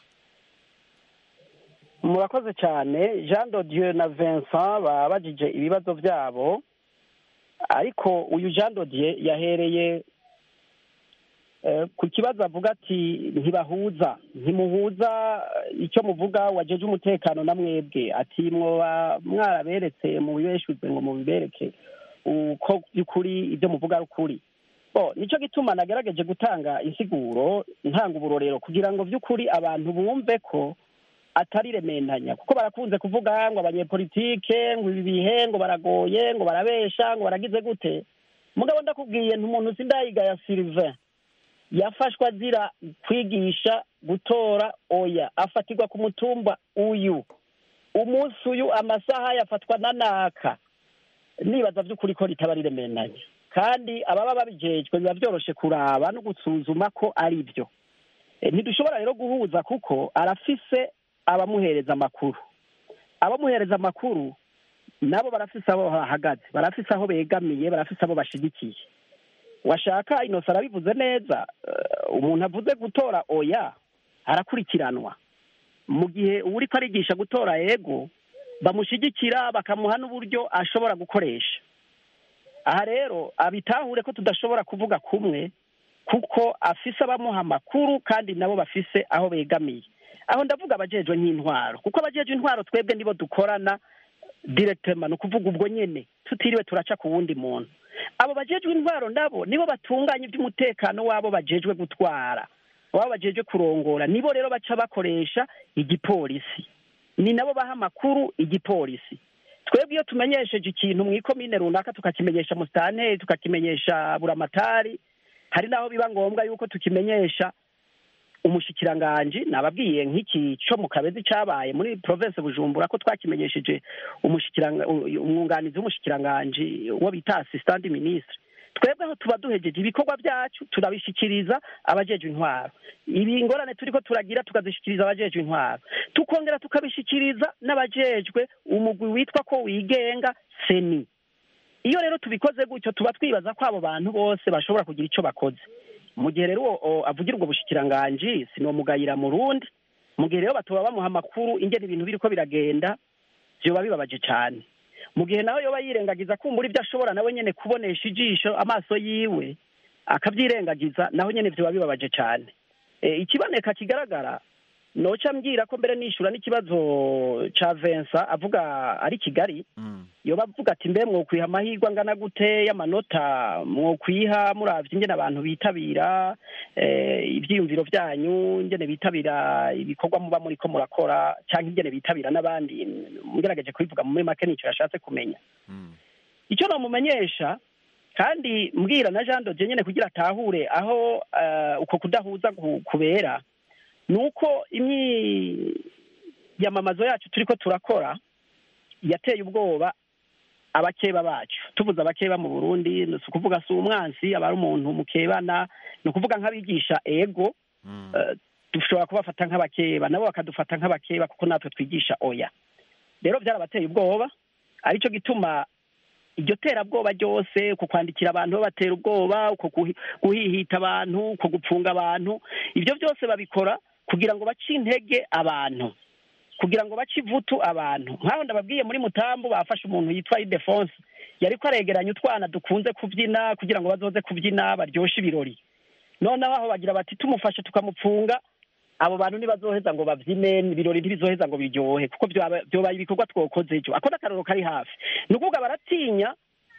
murakoze cyane jean dodieu na vincent babajije ibibazo byabo ariko uyu jean dodieu yahereye eh, ku kibazo avuga ati ntibahuza ntimuhuza eh, icyo muvuga wajeje umutekano na mwebwe ati mwoba mwaraberetse mubibeshuze ngo mubibereke uko by'ukuri ibyo muvuga ari ukuri bo nicyo gituma nagerageje gutanga insiguro ntanga uburorero kugira ngo by'ukuri abantu bumve ko atari rementanya kuko barakunze kuvuga ngo abanyepolitike ngo ibi bihe ngo baragoye ngo barabesha ngo baragize gute mugabo ndakubwiye ntumuntu sindayiga ya Sylvain yafashwe azira kwigisha gutora oya afatirwa ku mutumba uyu umunsi uyu amasaha yafatwa na naka nibaza by'ukuri ko ritaba rirementanya kandi ababa babijejwe biba byoroshe kuraba no gusuzuma ko ari byo Eh, ntidushobora rero guhuza kuko arafise abamuhereza amakuru abamuhereza amakuru nabo barafise aho bahagaze barafise aho begamiye barafise abo bashigikiye washaka inosa arabivuze neza eh, umuntu avuze gutora oya arakurikiranwa mu gihe uwuri ko arigisha gutora yego bamushyigikira bakamuha n'uburyo ashobora gukoresha aha rero abitahure ko tudashobora kuvuga kumwe kuko afise abamuha amakuru kandi nabo bafise aho begamiye aho ndavuga abajejwe nk'intwaro kuko abajejwe intwaro twebwe nibo dukorana direkitema ni ukuvuga ubwo nyene tutiriwe turaca ku wundi muntu abo bajejwe intwaro nabo nibo batunganya iby'umutekano wabo bajejwe gutwara wabo bajejwe kurongora nibo rero baca bakoresha igipolisi ni nabo baha amakuru igipolisi twebwe iyo tumenyesheje ikintu mu ikomine runaka tukakimenyesha musitanteri tukakimenyesha buramatari hari n'aho biba ngombwa yuko tukimenyesha umushikiranganji nababwiye nk'iki cyo mu kabezi cyabaye muri province bujumbura ko twakimenyesheje umushikiranga umwunganizi w'umushikiranganji uwo bita assistant ministre twebwe aho tuba duhejeje ibikorwa byacu turabishikiriza abajejwe intwaro ibi ingorane turiko turagira tukazishikiriza abajejwe intwaro tukongera tukabishikiriza n'abajejwe umugwi witwa ko wigenga seni iyo rero tubikoze gutyo tuba twibaza ko abo bantu bose bashobora kugira icyo bakoze mu gihe rero uwo avugira ubwo bushikiranganji sinomugayira mu rundi mu gihe rero batuba bamuha amakuru ingene ibintu biriko biragenda vyoba bibabaje cane mu gihe nawe yoba yirengagiza kumbura ibyo ashobora nawe nyene kubonesha ijisho amaso yiwe akavyirengagiza naho nyene vyoba bibabaje cane e, ikiboneka kigaragara noca mbwira ko mbere nishura n'ikibazo ca Vincent avuga ari Kigali yoba avuga ati mbe mwokwiha amahirwe angana gute y'amanota mwokwiha muravye ingene abantu bitabira eh, ivyiyumviro vyanyu ingene bitabira ibikorwa muba muriko murakora canke ingene bitabira n'abandi ngerageje kubivuga muri make nico yashatse kumenya icyo nomumenyesha kandi mbwira na Jean Dodier nyene kugira atahure aho uh, uko kudahuza kubera nuko imyiyamamazo yacu turiko turakora yateye ubwoba abakeba bacu tuvuze abakeba mu burundi ni ukuvuga si umwansi aba ari umuntu mukebana ni ukuvuga nk'abigisha ego dushobora kubafata nk'abakeba nabo bakadufata nk'abakeba kuko natwe twigisha oya rero byarabateye ubwoba aricyo gituma iryo terabwoba ryose uko kwandikira abantu babatera ubwoba uko guhihita abantu uko gupfunga abantu ibyo byose babikora kugira ngo bace intege abantu kugira ngo bace ivutu abantu nk'aho ndababwiye muri mutambu bafashe umuntu yitwa idefonse yari ko aregeranya utwana dukunze kubyina kugira ngo bazoze kubyina baryoshye ibirori noneho aho bagira bati tumufashe tukamupfunga abo bantu ntibazoheza ngo babyine ibirori ntibizoheza ngo biryohe kuko byobaye ibikorwa twokoze ejo ako n'akararo kari hafi ni ukuvuga baratinya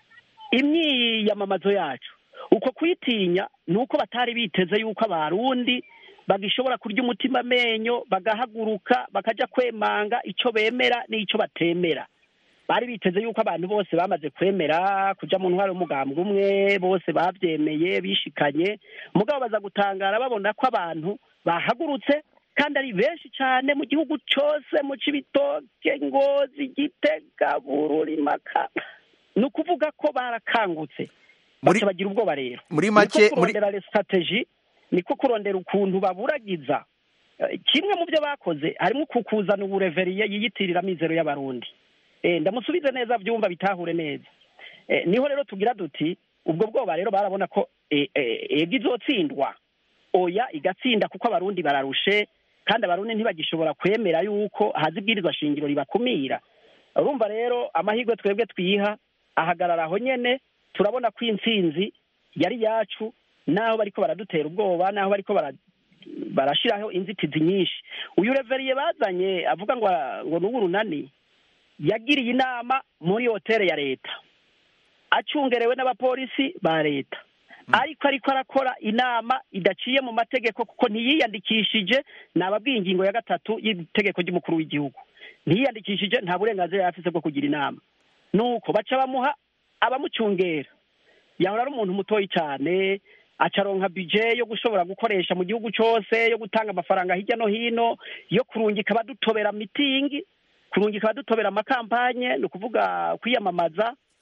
imyiyamamazo yacu uko kuyitinya ni uko batari biteze yuko abarundi bagishobora kurya umutima amenyo bagahaguruka bakajya kwemanga icyo bemera n'icyo batemera bari biteze yuko abantu bose bamaze kwemera kujya mu ntwaro y'umugambwe umwe bose babyemeye bishikanye mugabo baza gutangara babona ko abantu bahagurutse kandi ari benshi cyane mu gihugu cyose mu cibitoke ngozi gitega bururi maka ni ukuvuga ko barakangutse baca bagira ubwoba rero muri make kurondera strategy niko kurondera ukuntu baburagiza kimwe mu byo bakoze harimo kukuzana ubureveriye yiyitirira amizero y'abarundi ndamusubize neza byumva bitahure neza niho rero tugira duti ubwo bwoba rero barabona ko ego izotsindwa oya igatsinda kuko abarundi bararushe kandi abarundi ntibagishobora kwemera yuko haza ibwirizwa shingiro ribakumira urumva rero amahirwe twebwe twiha ahagarara aho nyene turabona ko intsinzi yari yacu naho bariko baradutera ubwoba naho bariko barashiraho inzitizi nyinshi uyu reveriye bazanye avuga ngo ngo n'ubu runani yagiriye inama muri hoteli ya leta acungerewe n'abapolisi ba leta ariko ariko arakora inama idaciye mu mategeko kuko ntiyiyandikishije nababwiye ingingo ya gatatu y'itegeko ry'umukuru w'igihugu ntiyiyandikishije nta burenganzira yari afise bwo kugira inama nuko baca bamuha abamucungera yahora ari umuntu mutoyi cyane acaronka bije yo gushobora gukoresha mu gihugu cyose yo gutanga amafaranga hirya no hino yo kurungika abadutobera mitingi kurungika abadutobera amakampanye ni ukuvuga kwiyamamaza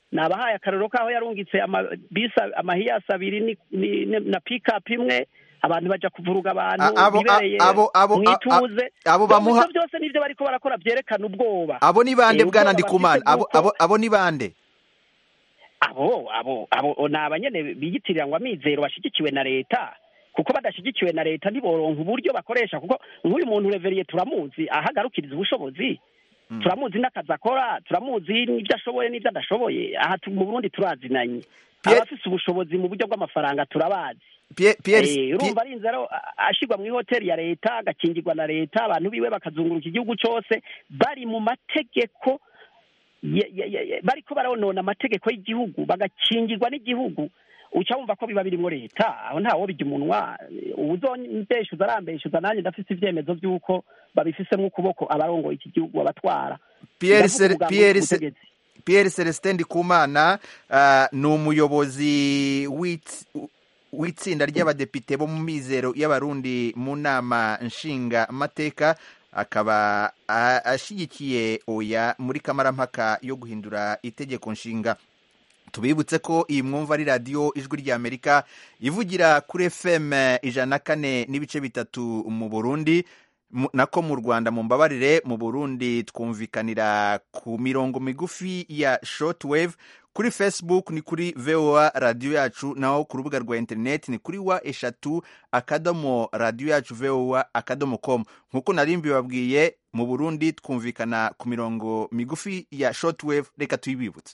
nabahaye akarero k'aho yarungitse amabisi amahiyasi abiri ni- ni- ni- na pikapu imwe abantu baja kuvuruga abantu A- abo- bibereye a- abo- abo- a- mwituze a- abo Donc bamuha- ivyo byose nivyo bariko barakora vyerekana ubwoba abo ni bande Eh, bwana ubwoba ndikumana bafise abo bw'uko- abo abo ni bande abo abo abo ni abanyene biyitirira ngo amizero bashigikiwe na leta kuko badashigikiwe na leta ntiboronka uburyo bakoresha kuko nk'uyu muntu reveriye turamuzi ahagarukiriza ubushobozi turamuzi n'akazi akora turamuzi n'ibyo ashoboye n'ibyo adashoboye aha tu- mu burundi turazinanye abafise ubushobozi mu buryo bw'amafaranga turabazi Pierre Pierre Eh, urumva arinze rero a- ashirwa mu ihoteli ya leta agakingirwa na leta abantu biwe bakazunguruka igihugu cyose bari mu mategeko ya- ya- ya- ya- bariko baronona amategeko y'igihugu bagakingirwa n'igihugu uca wumva ko biba birimwo leta aho ntawo bijya umunwa uzondeshuza arambeshuza nanjye ndafise ivyemezo vy'uko babifisemwo ukuboko abarongoye iki gihugu abatwara Pierre Ndavuga Cel- ubwa Pierre mu Ce- butegetsi. Pierre Celestin Ndikumana ah, ni umuyobozi w'itsi- w'itsinda ry'abadepite bo mu mizero y'abarundi mu nama nshinga mateka akaba ah, ashyigikiye oya muri kamarampaka yo guhindura itegeko nshinga tubibutse ko iyi mwumva ari radiyo ijwi ry'amerika ivugira kuri fm ijana na kane n'ibice bitatu mu burundi mu- nako mu rwanda mu mbabarire mu burundi twumvikanira ku mirongo migufi ya shortwave kuri facebook ni kuri voa radiyo yacu naho ku rubuga rwa interineti ni kuri wa eshatu akadomo radiyo yacu voa akadomo com nk'uko nari mbibabwiye mu burundi twumvikana ku mirongo migufi ya shortwave reka tuyibibutse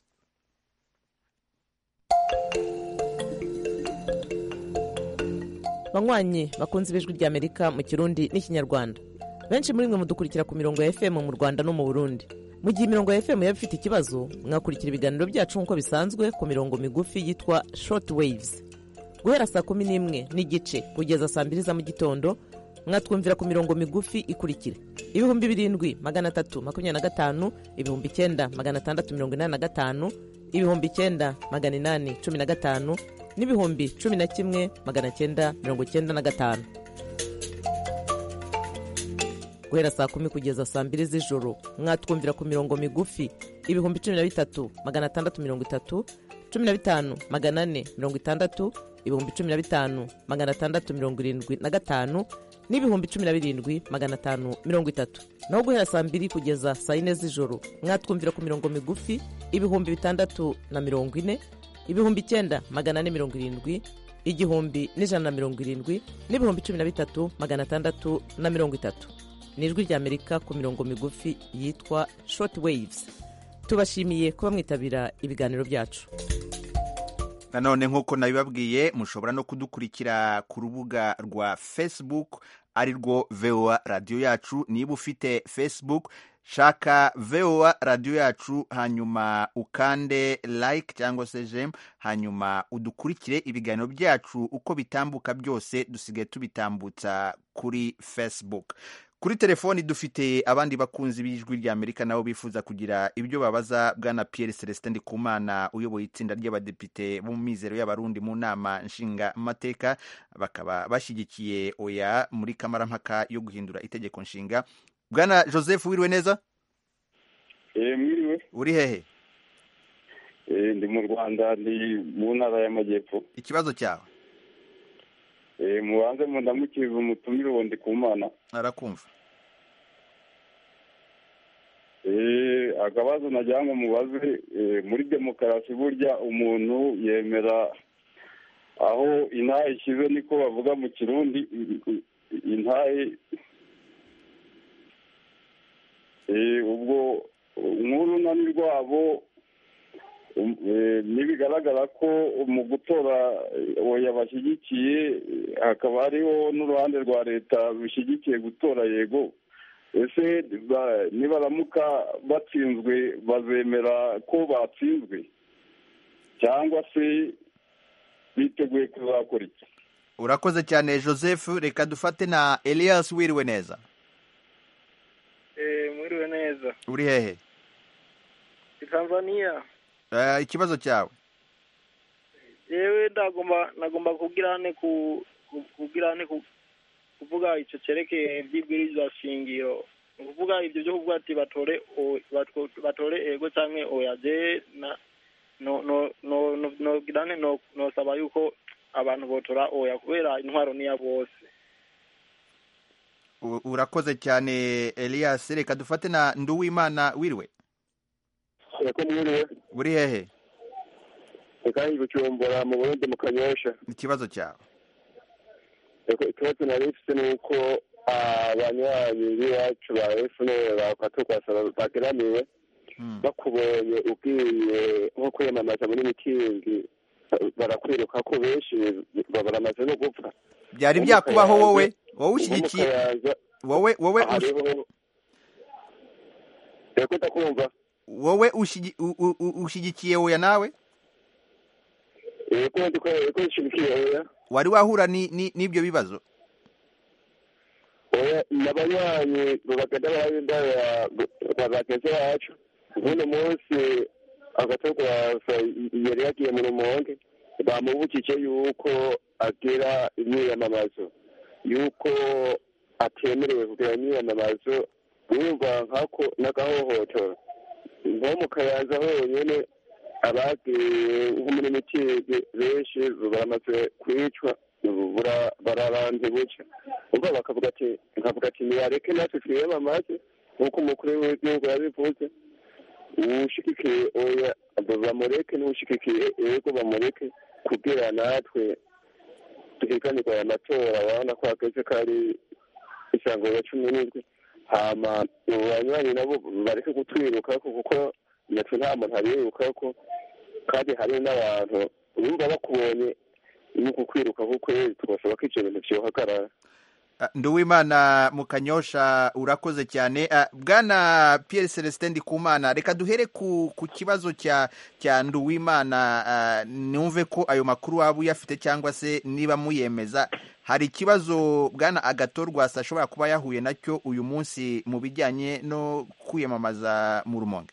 banywanyi bakunze ibijwi ry'amerika mu kirundi n'ikinyarwanda benshi muri mwe mudukurikira ku mirongo ya fm mu rwanda no mu burundi mu gihe imirongo ya fm yaba ifite ikibazo mwakurikira ibiganiro byacu nk'uko bisanzwe ku mirongo migufi yitwa short waves guhera saa kumi n'imwe n'igice kugeza saa mbiri za mu gitondo mwatwumvira ku mirongo migufi ikurikira ibihumbi birindwi magana atatu makumyabiri na gatanu ibihumbi icyenda magana atandatu mirongo inani na gatanu ibihumbi icyenda magana inani cumi na gatanu n'ibihumbi cumi na kimwe magana cyenda mirongo cyenda na gatanu guhera saa kumi kugeza saa mbiri z'ijoro mwatwumvira ku mirongo migufi ibihumbi cumi na bitatu magana atandatu mirongo itatu cumi na bitanu magana ane mirongo itandatu ibihumbi cumi na bitanu magana atandatu mirongo irindwi na gatanu n'ibihumbi cumi na birindwi magana atanu mirongo itatu naho guhera saa mbiri kugeza saa yine z'ijoro mwatwumvira ku mirongo migufi ibihumbi bitandatu na mirongo ine ibihumbi icyenda magana ane mirongo irindwi igihumbi n'ijana na mirongo irindwi n'ibihumbi cumi na bitatu magana atandatu na mirongo itatu ni ijwi ry'amerika ku mirongo migufi yitwa short waves tubashimiye kuba mwitabira ibiganiro byacu nanone nk'uko nabibabwiye mushobora no kudukurikira ku rubuga rwa facebook ari rwo voa radiyo yacu niba ufite facebook shaka voa radiyo yacu hanyuma ukande like cyangwa se jem hanyuma udukurikire ibiganiro byacu uko bitambuka byose dusigaye tubitambutsa kuri facebook kuri telefoni dufite abandi bakunzi b'ijwi ry'amerika nabo bifuza kugira ibyo babaza bwana pierre celestin ndikumana uyoboye itsinda ry'abadepite bo mu mizero y'abarundi mu nama nshinga mateka bakaba bashyigikiye oya muri kamarampaka yo guhindura itegeko nshinga bwana joseph wiriwe neza Eh, mwiriwe uri hehe Eh, ndi mu rwanda ndi mu ntara y'amajyepfo ikibazo cyawe Eh, mubanze mundamukirize umutumire uwo ndi ku mana arakumva Eh, akabazo nagira ngo mubaze eh, muri demokarasi burya umuntu yemera aho intahe ishyize niko bavuga mu kirundi i- i- intahe Eh, ubwo nk'urunani rwabo um, eh, nibigaragara ko mu gutora eh, oya bashyigikiye eh, hakaba hariho n'uruhande rwa leta rushyigikiye gutora yego ese ba- nibaramuka batsinzwe bazemera ko batsinzwe cyangwa se biteguye kuzakora iki urakoze cyane joseph reka dufate na elias wiriwe neza Eh, mwiriwe neza uri hehe i tanzania Eh, ikibazo cyawe yewe ndagomba nagomba kugira hane ku ku- kugira hane ku kuvuga icyo cyerekeye iby'ibwirizwa shingiro ni ukuvuga ibyo byo kuvuga ati batore o- bato- batore ego cyangwa oya je na no no no no no girane no nosaba yuko abantu botora oya kubera intwaro niya bose U- urakoze cyane elias reka dufate na nduwimana wiriwe yako mwiriwe uri hehe reka ibujumbura mu burundi mu kanyosha ikibazo cyawe Yego, ikibazo nari mfite ni uko abanywanyi b'iwacu ba fpr bakaturwasa bageramiwe bakubonye ugiye nko kwiyamamaza muri mitingi barakwiruka ko benshi ba- baramaze no gupfa byari Nko mu byakubaho Kayanza- wowe wowe nko mu ushyigikiye Kayanza wowe wowe ush- hariho yego ndakumva wowe ushigi- u- u- u- ushyigikiye oya nawe yego ndiko yego nshyigikiye oya wari wahura ni- ni- n'ibyo bibazo oya n'abanywanyi bagenda barabinda ba bagenzi bacu nk'uno munsi agatorwasa yari yagiye mu rumonge bamubukije yuko agira imyiyamamazo yuko atemerewe kugira imyiyamamazo wumva nkako n'agahohotoro nko mu kayanza honyine abagiye nko muri mitigi benshi baramaze kwicwa bura- bararanze buca ubwo bakavuga ati nkavuga ati niyareke natwe twiyamamaze nk'uko umukuru w'igihugu yabivuze uwushigikiye oya bamureke n'uwushigikiye yego bamureke kugira natwe duhiganirwa aya matora urabona ko hageze ko ari isango ya cumi n'indwi hama ubu banywanyi nabo bareke kutwirukako kuko natwe nta muntu abirukako kandi hari n'abantu urumva bakubonye nuko kwiruka kuko tubasaba ko ivyo bintu vyohagarara Ah, nduwimana mu kanyosha urakoze cyane Ah, bwana pierre celestin ndikumana reka duhere ku ku kibazo cya cya nduwimana ah, numve ko ayo makuru waba uyafite cyangwa se niba muyemeza hari ikibazo bwana agatorwasa ashobora kuba yahuye nacyo uyu munsi mu bijyanye no kwiyamamaza mu rumonge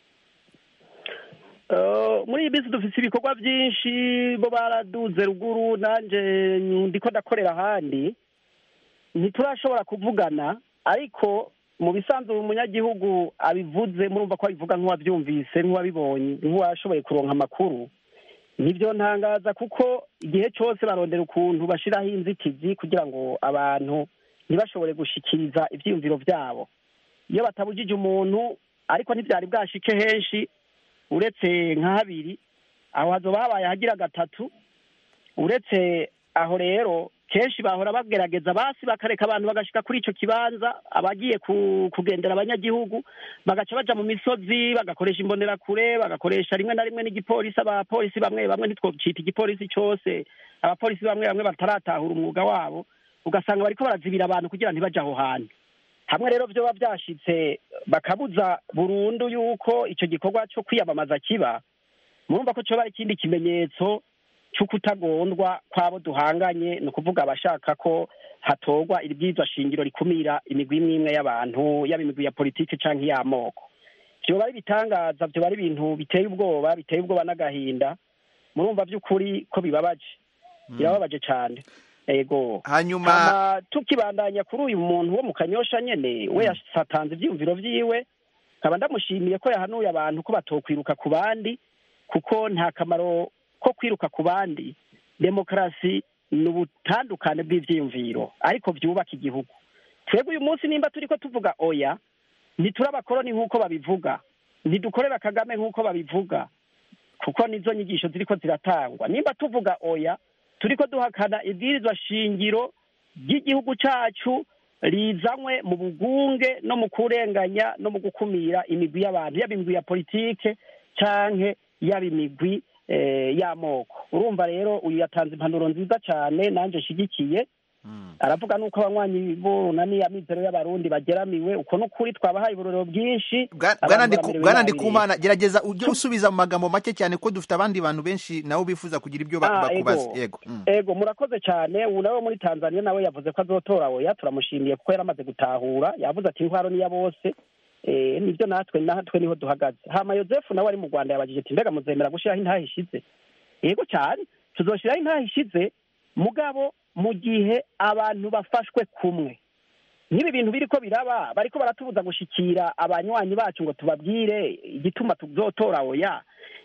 Eh, muri iyi minsi dufite ibikorwa byinshi bo baraduze ruguru nanjye ndiko ndakorera ahandi ntiturashobora kuvugana ariko mu bisanzwe umunyagihugu abivuze murumva ko abivuga nk'uwabyumvise nk'uwabibonye nk'uwashoboye kuronka amakuru nibyo ntangaza kuko igihe cyose barondera ukuntu bashyiraho inzitizi kugira ngo abantu ntibashobore gushikiriza ibyiyumviro byabo iyo batabujije umuntu ariko ntibyari bwashike henshi uretse nka habiri aho hazoba habaye ahagira gatatu uretse aho rero kenshi bahora bagerageza basi bakareka abantu bagashika kuri ico kibanza abagiye ku, kugendera abanyagihugu bagaca baja mu misozi bagakoresha imbonerakure bagakoresha rimwe na rimwe n'igipolisi abapolisi bamwe bamwe ntitwocita igipolisi cose abapolisi bamwe bamwe bataratahura umwuga wabo ugasanga bariko barazibira abantu kugira ntibaje aho hantu hamwe rero vyoba vyashitse bakabuza burundu yuko ico gikorwa co kwiyamamaza kiba murumva ko coba ari ikindi kimenyetso c'ukutagondwa kw'abo duhanganye ni ukuvuga abashaka ko hatorwa ibwirizwa shingiro rikumira imigwi imwe imwe y'abantu yaba imigwi ya politiki canke iy'amoko vyoba ari ibitangaza vyoba ari ibintu biteye ubwoba biteye ubwoba n'agahinda murumva vy'ukuri ko bibabaje birababaje cane ego hanyuma Hama tukibandanya kuri uyu muntu wo mu kanyosha nyene we yasatanze ivyiyumviro vyiwe nkaba ndamushimiye ko yahanuye abantu ko batokwiruka ku bandi kuko nta kamaro ko kwiruka ku bandi demokarasi ni ubutandukane bw'ivyiyumviro ariko vyubaka igihugu twebwe uyu munsi nimba turiko tuvuga oya ntituri abakoroni nk'uko babivuga ntidukorera kagame nk'uko babivuga kuko nizo nyigisho ziriko ziratangwa nimba tuvuga oya turiko duhakana ibwirizwa shingiro ry'igihugu cacu rizanywe mu bugunge no mu kurenganya no mu gukumira imigwi y'abantu yaba imigwi ya politike canke yaba imigwi eh, y'amoko urumva rero uyu yatanze impanuro nziza cane nanje nshigikiye aravuga nuko abanywanyi bunani amizero y'abarundi bageramiwe uko n'ukuri twabahaye uburorero bwinshi Bwana abantu Ndiku- bamerewe Bwana nabi ndikumana gerageza ujye usubiza mu magambo make cyane ko dufite abandi bantu benshi nabo bifuza kugira ibyo ba- Ah, bakubaza ego. yego Mm. ego murakoze cyane ubu nawe muri tanzania nawe yavuze ko azotora oya turamushimiye kuko yaramaze gutahura yavuze ati intwaro niya bose eh, nibyo natwe natwe niho duhagaze hama yosefu nawe ari mu rwanda yabajije ati mbega muzemera gushyiraho intaha ishize yego cyane tuzoshiraho intaha ishize mugabo mu gihe abantu bafashwe kumwe nk'ibi bintu biriko biraba bariko baratubuza gushikira abanywanyi bacu ngo tubabwire igituma tuzotora oya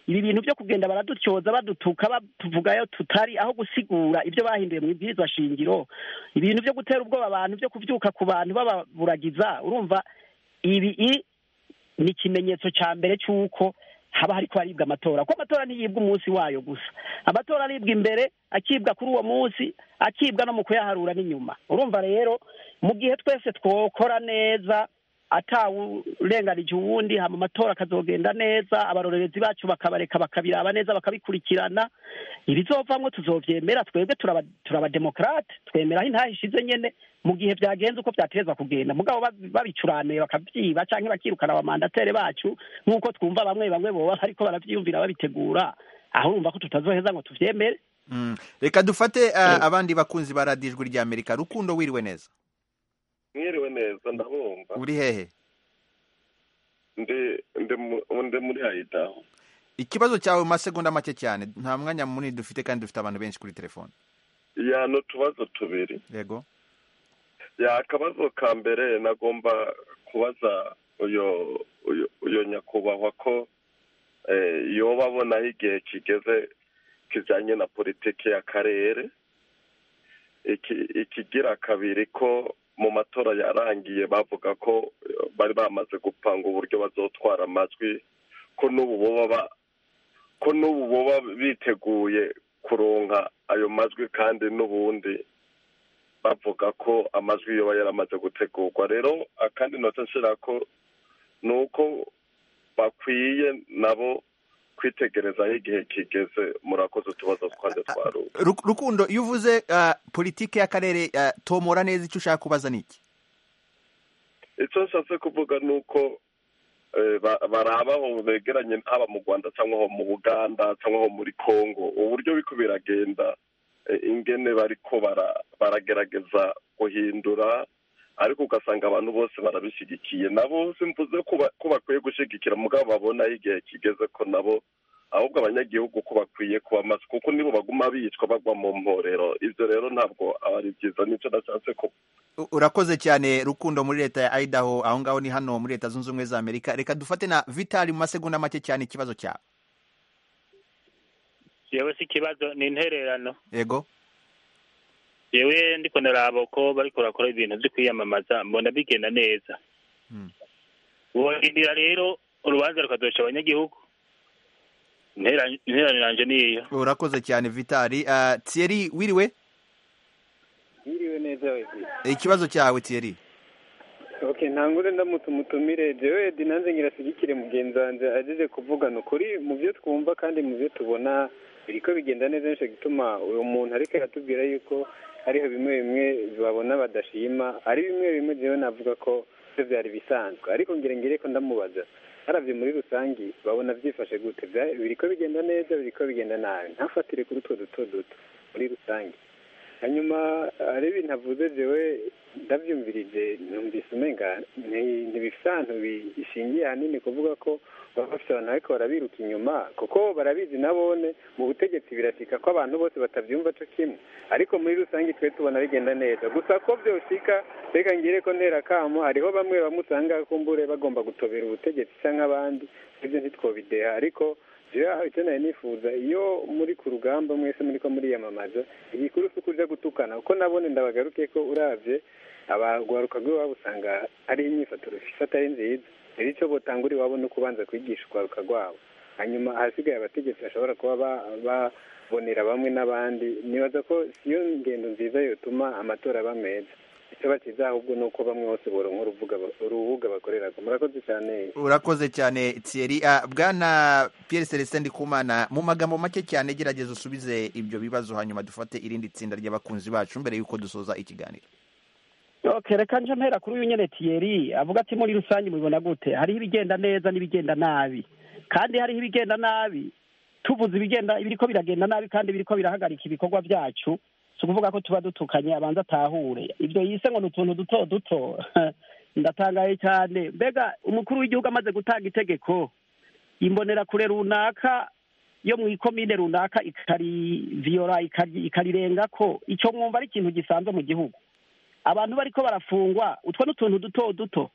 ibi bintu byo kugenda baradutyoza badutuka batuvugayo tutari aho gusigura ibyo bahinduye mu ibwirizwa shingiro ibintu byo gutera ubwoba abantu byo kubyuka ku bantu bababuragiza urumva ibi i- ni ikimenyetso cya mbere cy'uko haba hariko haribwa amatora kuko amatora ntiyibwa umunsi wayo gusa amatora aribwa imbere akibwa kuri uwo munsi akibwa no mu kuyaharura n'inyuma urumva rero mu gihe twese twokora neza atawurenganije uwundi hama amatora akazogenda neza abarorerezi bacu bakabareka bakabiraba neza bakabikurikirana ibizovamwo tuzovyemera twebwe turaba turabademokrate twemera aho intaha ishize nyene mu gihe vyagenze uko vyatezwa kugenda mugabo babi- babicuranuye bakavyiba canke bakirukana abamandatere bacu nk'uko twumva bamwe bamwe boba bariko baravyiyumvira babitegura aho urumva ko tutazoheza ngo tuvyemere Mm. reka dufate uh, abandi bakunzi ba radiyo ijwi rya amerika rukundo wiriwe neza mwiriwe neza ndabumva uri hehe ndi ndi mu- ndi muri hayitaho ikibazo cyawe mu masegonda make cyane nta mwanya munini dufite kandi dufite abantu benshi kuri telefone ya ni utubazo tubiri yego ya akabazo ka mbere nagomba kubaza uyo uyo uyo nyakubahwa ko eh, yoba abonaho igihe kigeze kijanye na politiki y'akarere iki ikigira kabiri ko mu matora yarangiye bavuga ko eh, bari bamaze gupanga uburyo bazotwara amajwi ko n'ubu boba ba- ko n'ubu boba biteguye kuronka ayo majwi kandi n'ubundi bavuga ko amajwi yoba yaramaze gutegurwa rero akandi nota nshira ko ni uko bakwiye nabo kwitegereza aho igihe kigeze murakoze utubazo twanjye twaruwe Ru- rukundo iyo uvuze uh, politike y'akarere uh, tomora neza icyo ushaka kubaza ni iki icyo nshatse kuvuga ni uko eh, ba- baraba aho begeranye haba mu rwanda cyangwa aho mu buganda cyangwa aho muri congo uburyo biko biragenda eh, ingene bariko bara- baragerageza guhindura ariko ugasanga abantu bose barabishyigikiye nabo simvuze ko ba- ko bakwiye gushyigikira mugabo babona aho igihe kigeze ko nabo ahubwo abanyagihugu ko bakwiye kuba maso kuko nibo baguma bicwa bagwa mu mporero ibyo rero ntabwo aba ari byiza nicyo nashatse ko U- urakoze cyane rukundo muri leta ya idaho aho ngaho ni hano muri leta zunze ubumwe za amerika reka dufate na vitali mu masegonda make cyane ikibazo cyawe yewe si ikibazo ni intererano yego yewe ndiko ndaraba uko bariko barakora ibintu vyo kwiyamamaza mbona bigenda neza borindira rero urubanza rukazoca abanyagihugu Intera- intererano yanje niyo urakoze cyane vitali uh, thierry wiriwe Mwiriwe neza wezi. ikibazo cyawe thierry Okay, ntangure ndamutse umutumire jewe Edi nanze ngirashyigikire mugenzi wanje ajeje kuvugana ukuri mu byo twumva kandi mu byo tubona biriko bigenda neza nico gituma uyu muntu ariko aratubwira yuko hariho bimwe bimwe babona badashima ari bimwe bimwe jewe navuga ko byo byari bisanzwe ariko ngire ngire ko ndamubaza haravye muri rusangi babona vyifashe gute Vya- biriko bigenda neza biriko bigenda nabi ntafatire kuri utwo duto duto muri rusange hanyuma hari ibintu avuze jewe ndabyumvirije numvise umenga nti- ntibifite ahantu bishingiye ahanini kuvuga ko baba bafite abantu ariko barabiruka inyuma kuko barabizi nabone mu butegetsi birashika ko abantu bose batabyumva co kimwe ariko muri rusange twe tubona bigenda neza gusa ko byoshika reka ngire ko ntera kamo hariho bamwe bamwe usanga kumbure bagomba gutobera ubutegetsi canke abandi ibyo ntitwobideha ariko jewe aho icyo nari nifuza iyo muri ku rugamba mwese muriko muriyamamaza igikuru si ukuja gutukana kuko nabone ndabagaruke ko uravye abagwaruka rw'iwabo usanga ari imyifaturo ifata ari nziza rero ico botangura iwabo ni ukubanza kwigisha urwaruka rwabo hanyuma ahasigaye abategetsi bashobora kuba ba- babonera bamwe n'abandi nibaza ko siyo ngendo nziza yotuma amatora aba meza icyo bakiza ahubwo ni uko bamwe bose boronka urubuga urubuga bakoreraga murakoze cyane urakoze cyane thierry uh, bwana pierre celestin ndikumana mu magambo make cyane gerageza usubize ibyo bibazo hanyuma dufate irindi tsinda ry'abakunzi bacu mbere y'uko dusoza ikiganiro okay reka nje mpera kuri uyu nyene Thierry avuga ati muri rusange mubibona gute hariho ibigenda neza n'ibigenda nabi kandi hariho ibigenda nabi tuvuze ibigenda ibiriko biragenda nabi kandi biriko birahagarika ibikorwa byacu si ukuvuga ko tuba dutukanye abanza atahure ibyo yise ngo ni utuntu duto duto ndatangaye cyane mbega umukuru w'igihugu amaze gutanga itegeko imbonerakure runaka yo mu ikomine runaka ikariviyora ikari- ikarirenga ko icyo mwumva ari ikintu gisanzwe mu gihugu abantu bariko barafungwa utwo ni utuntu duto duto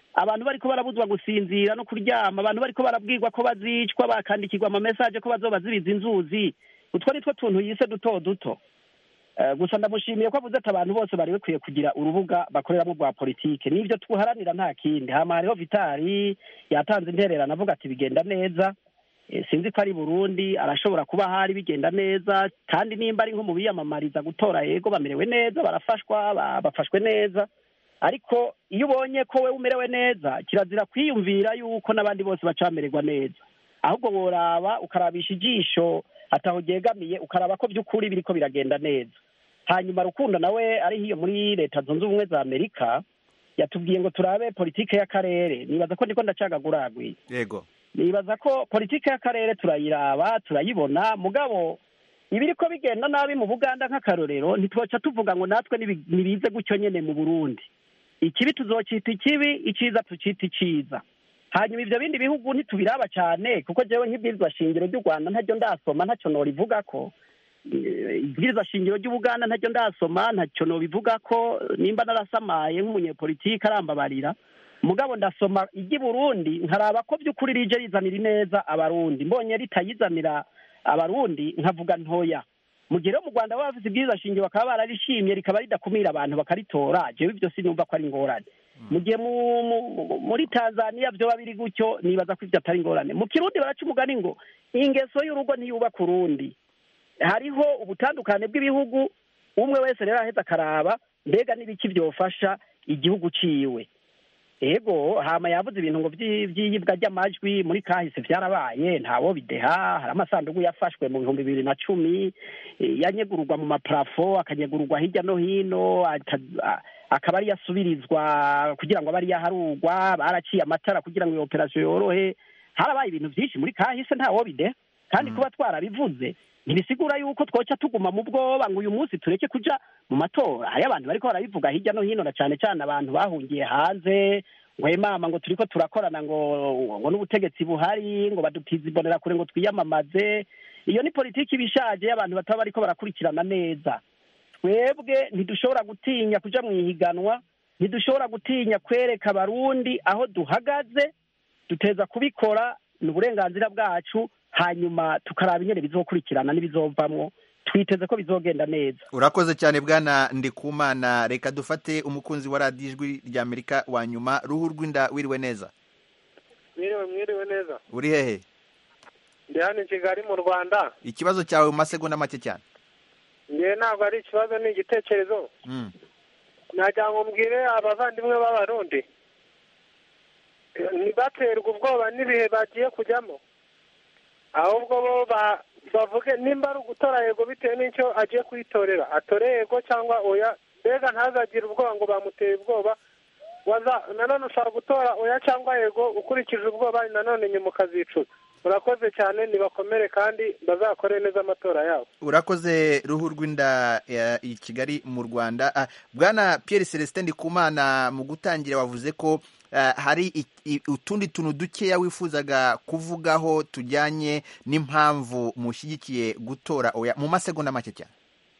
abantu bariko barabuzwa gusinzira no kuryama abantu bariko barabwirwa ko bazicwa bakandikirwa amamesaje ko bazoba zibiza inzuzi utwo ni two tuntu yise duto duto Eh, gusa ndamushimiye ko avuze ati abantu bose bari bakwiye kugira urubuga bakoreramo rwa politike n'ibyo tuharanira nta kindi hama hariho vitari yatanze intererano avuga ati bigenda neza Eh, sinzi ko ari burundi arashobora kuba hari bigenda neza kandi nimba ari nko mu biyamamariza gutora yego bamerewe neza barafashwa ba- bafashwe neza ariko iyo ubonye ko we umerewe neza kirazira kwiyumvira yuko n'abandi bose baca bamererwa neza ahubwo woraba ukarabisha ijisho ataho ryegamiye ukaraba ko by'ukuri biriko biragenda neza hanyuma rukundo nawe ari hiyo muri leta zunze ubumwe za amerika yatubwiye ngo turabe politike y'akarere nibaza ko ndiko ndacagaguragwi yego nibaza ko politike y'akarere turayiraba turayibona mugabo ibiriko bigenda nabi mu buganda nk'akarorero ntitwoca tuvuga ngo natwe nibi- nibize gutyo nyene mu burundi ikibi tuzocita ikibi iciza tucita iciza hanyuma ivyo bindi bihugu ntitubiraba cane kuko jewe nk'ibwirizwa shingiro ry'u rwanda ntaryo ndasoma ntacyo norivuga ko Eh, ibwirizwa shingiro ry'ubuganda ntacyo ndasoma ntacyo nobivuga ko nimba narasamaye nk'umunyepolitike arambabarira mugabo ndasoma iry'i burundi nkaraba ko by'ukuri rije rizanira ineza abarundi mbonye ritayizanira abarundi nkavuga ntoya mu gihe rero mu rwanda baba bafite ibwirizwa shingiro bakaba bararishimye rikaba ridakumira abantu bakaritora jewe ibyo sinumva ko ari ingorane mu gihe mu- mu- muri tanzania vyoba biri gutyo nibaza ko ivyo atari ingorane mu kirundi baraca umugani ngo ingeso y'urugo ntiyubaka urundi hariho ubutandukane bw'ibihugu umwe wese rero aheza akaraba mbega n'ibiki byofasha igihugu ciwe ego hama yavuze ibintu ngo vyi- vy'iyibwa ry'amajwi muri kahise vyarabaye ntawo bideha hari amasandugu yafashwe mu bihumbi bibiri na cumi eh, yanyegururwa mu maparafo akanyegururwa hirya no hino ata- a- akaba ari yasubirizwa kugira ngo abe ari yaharurwa baraciye amatara kugira ngo iyo operasiyo yorohe harabaye ibintu vyinshi muri kahise ntawo bideha kandi kuba twarabivuze ntibisigura yuko twoca tuguma mu bwoba ngo uyu munsi tureke kuja mu matora hariyo abantu bariko barabivuga hirya no hino na cane cane abantu bahungiye hanze ngo "Hey mama ngo turiko turakorana ngo ngo n'ubutegetsi buhari ngo badutiza imbonera kure ngo twiyamamaze iyo ni politiki ibishaje y'abantu bataba bariko barakurikirana neza twebwe ntidushobora gutinya kuja mu ihiganwa ntidushobora gutinya kwereka abarundi aho duhagaze duteza kubikora ni uburenganzira bwacu hanyuma tukaraba ingene bizokurikirana n'ibizovamwo twiteze ko bizogenda neza urakoze cyane bwana ndikumana reka dufate umukunzi wa radiyo ijwi rya amerika wa nyuma ruhu rw'inda wiriwe neza mwiriwe mwiriwe neza uri hehe ndi hano i kigali mu rwanda ikibazo cyawe mu masegonda make cyane ngewe ntabwo ari ikibazo ni igitekerezo Mm. nagira ngo mbwire abavandimwe b'abarundi eh, ntibaterwe ubwoba n'ibihe bagiye kujyamo ahubwo bo ba- bavuge nimba ari ugutora yego bitewe n'icyo agiye kuyitorera atore yego cyangwa oya mbega ntazagire ubwoba ngo bamuteye ubwoba waza nanone ushobora gutora oya cyangwa yego ukurikije ubwoba nanone nyuma ukazicuza murakoze cyane nibakomere kandi bazakore neza amatora yabo urakoze ruhu rw'inda ya- i kigali mu rwanda Ah, bwana pierre celestin ndikumana mu gutangira wavuze ko ah, hari i- i- utundi tuntu dukeya wifuzaga kuvugaho tujyanye n'impamvu mushyigikiye gutora oya mu masegonda make cyane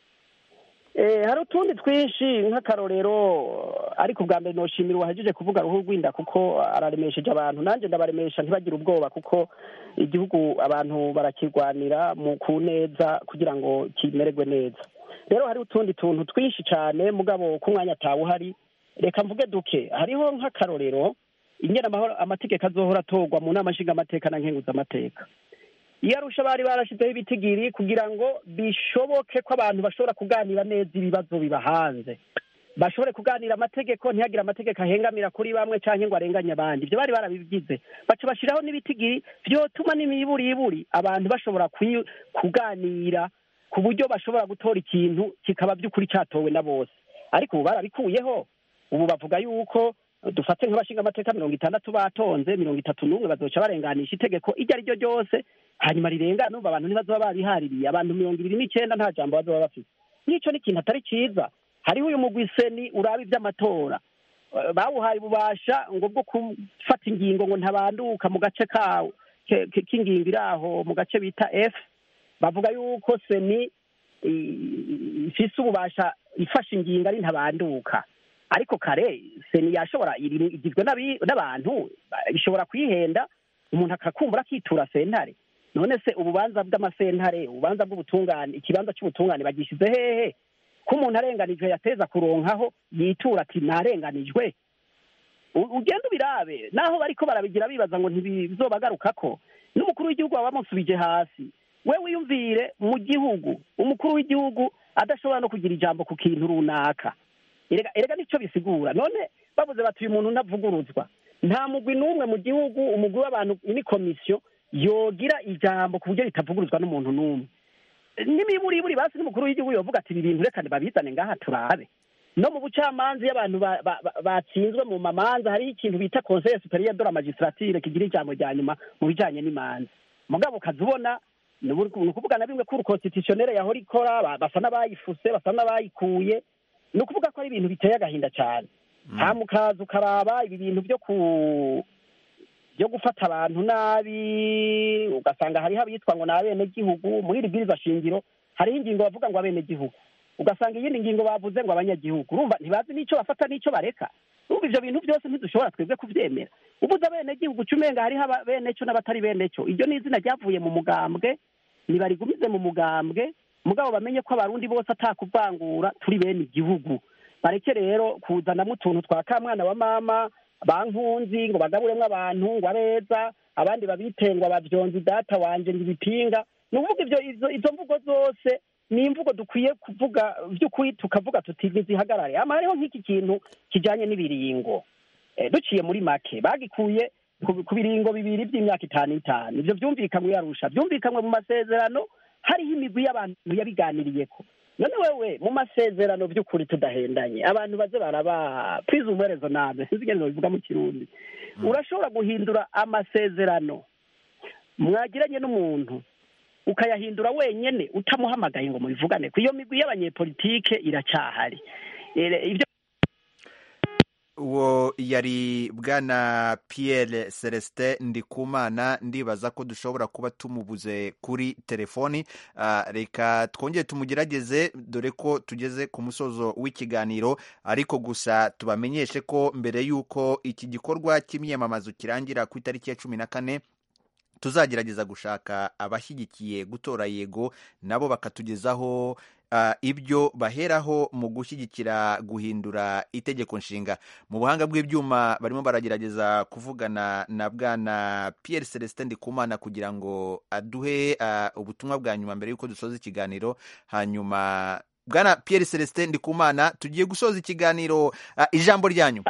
Eh, hari utundi twinshi nk'akarorero ariko ubwa mbere noshimira uwahagije kuvuga ruhu rw'inda kuko araremesheje abantu nanjye ndabaremesha ntibagire ubwoba kuko igihugu abantu barakirwanira mu ku neza kugira ngo kimererwe neza rero hari utundi tuntu twinshi cyane mugabo ku mwanya atawe uhari reka mvuge duke hariho nk'akarorero ingena amahoro amategeko azohora atorwa mu nama nshingamateka na nkenguzamateka iyo arusha bari barashyizeho ibitigiri kugira ngo bishoboke ko abantu bashobora kuganira neza ibibazo biba hanze bashobore kuganira amategeko ntihagire amategeko ahengamira kuri bamwe cyangwa ngo arenganye abandi ibyo bari barabigize baca bashyiraho n'ibitigiri byotuma n'imiburiburi abantu bashobora kwi- kuganira ku buryo bashobora gutora ikintu kikaba by'ukuri cyatowe na bose ariko ubu barabikuyeho ubu bavuga yuko dufate nk'abashinga amateka mirongo itandatu batonze mirongo itatu n'umwe bazoca barenganisha itegeko iryo ari ryo ryose hanyuma rirengana numva abantu ntibazoba babihaririye abantu mirongo ibiri n'icyenda nta jambo bazoba bafite n'icyo ni ikintu atari cyiza hariho uyu mugwi seni uraba iby'amatora Eh, bawuhaye ububasha ngo bwo gufata ingingo ngo ntabanduka mu gace kawo ke- ke- k'ingingo iri aho mu gace bita f bavuga yuko seni i- ifise ububasha ifashe ingingo ari ntabanduka ariko kare seni yashobora iri- igizwe n'abi- n'abantu ba- bishobora kwihenda umuntu akakumbura akitura sentare none se ububanza bw'amasentare ububanza bw'ubutungane ikibanza cy'ubutungane bagishyize hehe ko umuntu arenganijwe yateza kuronkaho yitura ati narenganijwe U- ugenda ubirabe naho bariko barabigira bibaza ngo ntibizobagarukako n'umukuru w'igihugu baba bamusubije hasi we wiyumvire mu gihugu umukuru w'igihugu adashobora no kugira ijambo ku kintu runaka erega erega nicyo bisigura none bavuze bati uyu muntu ntavuguruzwa nta mugwi n'umwe mu gihugu umugwi w'abantu ni komisiyo yogira ijambo ku buryo ritavuguruzwa n'umuntu n'umwe n'imiburiburi basi n'umukuru w'igihugu yovuga ati ibi bintu reka babizane ngaha turabe no mu bucamanza iyo abantu ba- ba- ba- batsinzwe mu mamanza hariho ikintu bita conseil superieur de la magistrature kigira ijambo rya nyuma mu bijanye n'imanza mugabo ukaza ubona ni ubu- ni ukuvuga na bimwe kuri constitutionnel yahora ikora ba- basa n'abayifuse basa n'abayikuye ni ukuvuga ko ari ibintu biteye agahinda cyane hama ukaza ukaraba ibi bintu byo ku byo gufata abantu nabi ugasanga hariho abitwa ngo ni abenegihugu muri iri bwiriza shingiro hariho ingingo bavuga ngo abenegihugu ugasanga iyindi ngingo bavuze ngo abanyagihugu urumva ntibazi n'icyo bafata n'icyo bareka urumva ivyo bintu byose ntidushobora twebwe kuvyemera ubuze abenegihugu uca umenga hariho aba- beneco n'abatari beneco iryo ni izina ryavuye mu mugambwe nibarigumize mu mugambwe mugabo bamenye ko abarundi bose atakuvangura turi bene igihugu bareke rero kuzanamo utuntu twa kamwana wa mama bankunzi ngo bagaburemwo abantu ngo abeza abandi babitengwa bavyonzi data wanje ngo ibipinga ni ukuvuga ivyo izo izo mvugo zose ni imvugo dukwiye kuvuga vy'ukuri tukavuga tuti ntizihagarare hama hariho nk'iki kintu kijanye n'ibiringo Eh, duciye muri make bagikuye ku ku biringo bibiri by'imyaka itanu itanu ivyo vyumvikanwe yarusha vyumvikanwe mu masezerano hariho imigwi y'abantu yabiganiriyeko none wewe mu masezerano by'ukuri tudahendanye abantu baze baraba prise umuherezo name sinzi ingene bivuga mu kirundi urashobora guhindura amasezerano mwagiranye n'umuntu ukayahindura wenyene utamuhamagaye ngo mubivugane ku iyo migwi y'abanyepolitike iracyahari Eh, ivyo uwo yari bwana Pierre Celestin Ndikumana ndibaza ko dushobora kuba tumubuze kuri telefoni Ah, reka twongere tumugerageze dore ko tugeze ku musozo w'ikiganiro ariko gusa tubamenyeshe ko mbere y'uko iki gikorwa cy'imyamamazo kirangira ku itariki ya cumi na kane tuzagerageza gushaka abashyigikiye gutora yego nabo bakatugezaho ah, ibyo baheraho mu gushyigikira guhindura itegeko nshinga mu buhanga bw'ibyuma barimo baragerageza kuvugana na bwana Pierre Celestin Ndikumana kugira ngo aduhe ah, ubutumwa bwa nyuma mbere y'uko dusoza ikiganiro hanyuma bwana Pierre Celestin Ndikumana tugiye gusoza ikiganiro ah, ijambo ryanyu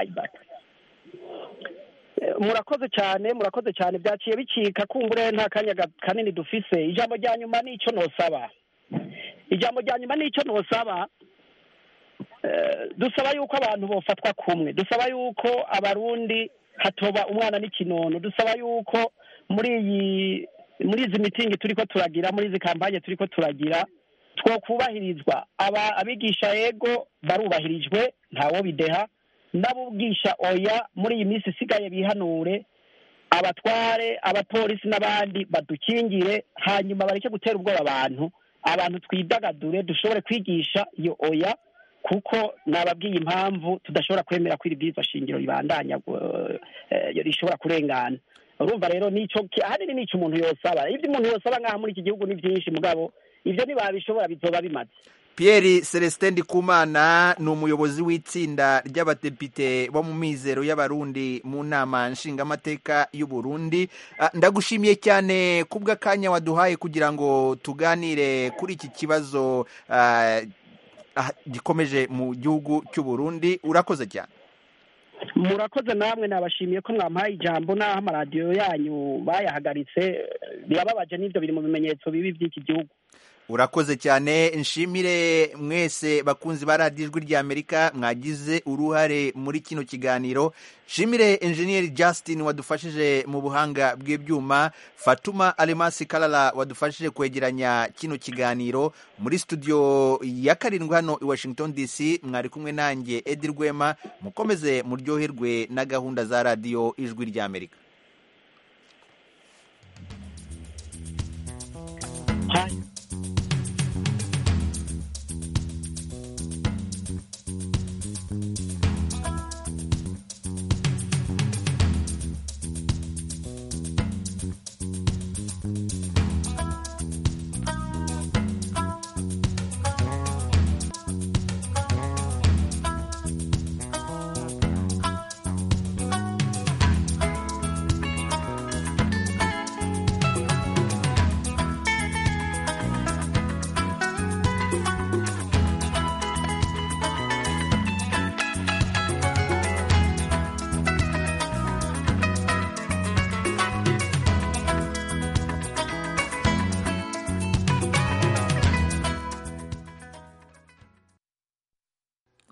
Eh, murakoze cyane murakoze cyane byaciye bicika kumbure nta kanya ga- kanini dufise ijambo rya nyuma nicyo nosaba ijambo rya nyuma nicyo nosaba Eh, dusaba yuko abantu bofatwa kumwe dusaba yuko abarundi hatoba umwana n'ikinono dusaba yuko muri iyi muri izi mitingi turiko turagira muri izi kampanye turiko turagira twokubahirizwa aba abigisha yego barubahirijwe ntawo bideha n'abubwisha oya muri iyi minsi isigaye bihanure abatware abapolisi n'abandi badukingire hanyuma bareke gutera ubwoba abantu abantu twidagadure dushobore kwigisha iyo oya kuko nababwiye impamvu tudashobora kwemera ko iri bwirizwa shingiro ribandanya eh, rishobora kurengana urumva rero nico ki- ahanini nico umuntu yosaba ibyo umuntu yosaba ngaha muri iki gihugu ni byinshi mugabo ibyo ntibabishobora bizoba bimaze Pierre Celestin Ndikumana ni umuyobozi w'itsinda ry'abadepite bo mu mizero y'abarundi mu nama nshingamateka y'u Burundi Ah, ndagushimiye cyane kubw'akanya waduhaye kugira ngo tuganire kuri iki kibazo ah, ah, gikomeje mu gihugu cy'u Burundi urakoze cyane murakoze namwe nabashimiye ko mwampaye ijambo n'aho amaradiyo yanyu bayahagaritse birababaje n'ibyo biri mu bimenyetso bibi by'iki gihugu urakoze cyane nshimire mwese bakunzi ba radiyo ijwi ry'amerika mwagize uruhare muri kino kiganiro nshimire enjeniyeri Justin wadufashije mu buhanga bw'ibyuma fatuma alemasi karara wadufashije kwegeranya kino kiganiro muri studio ya karindwi hano i washington dc mwari kumwe nanjye edi rwema mukomeze muryoherwe na gahunda za radiyo ijwi ry'amerika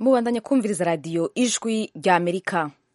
mubandanya kumviriza radiyo ijwi ry'amerika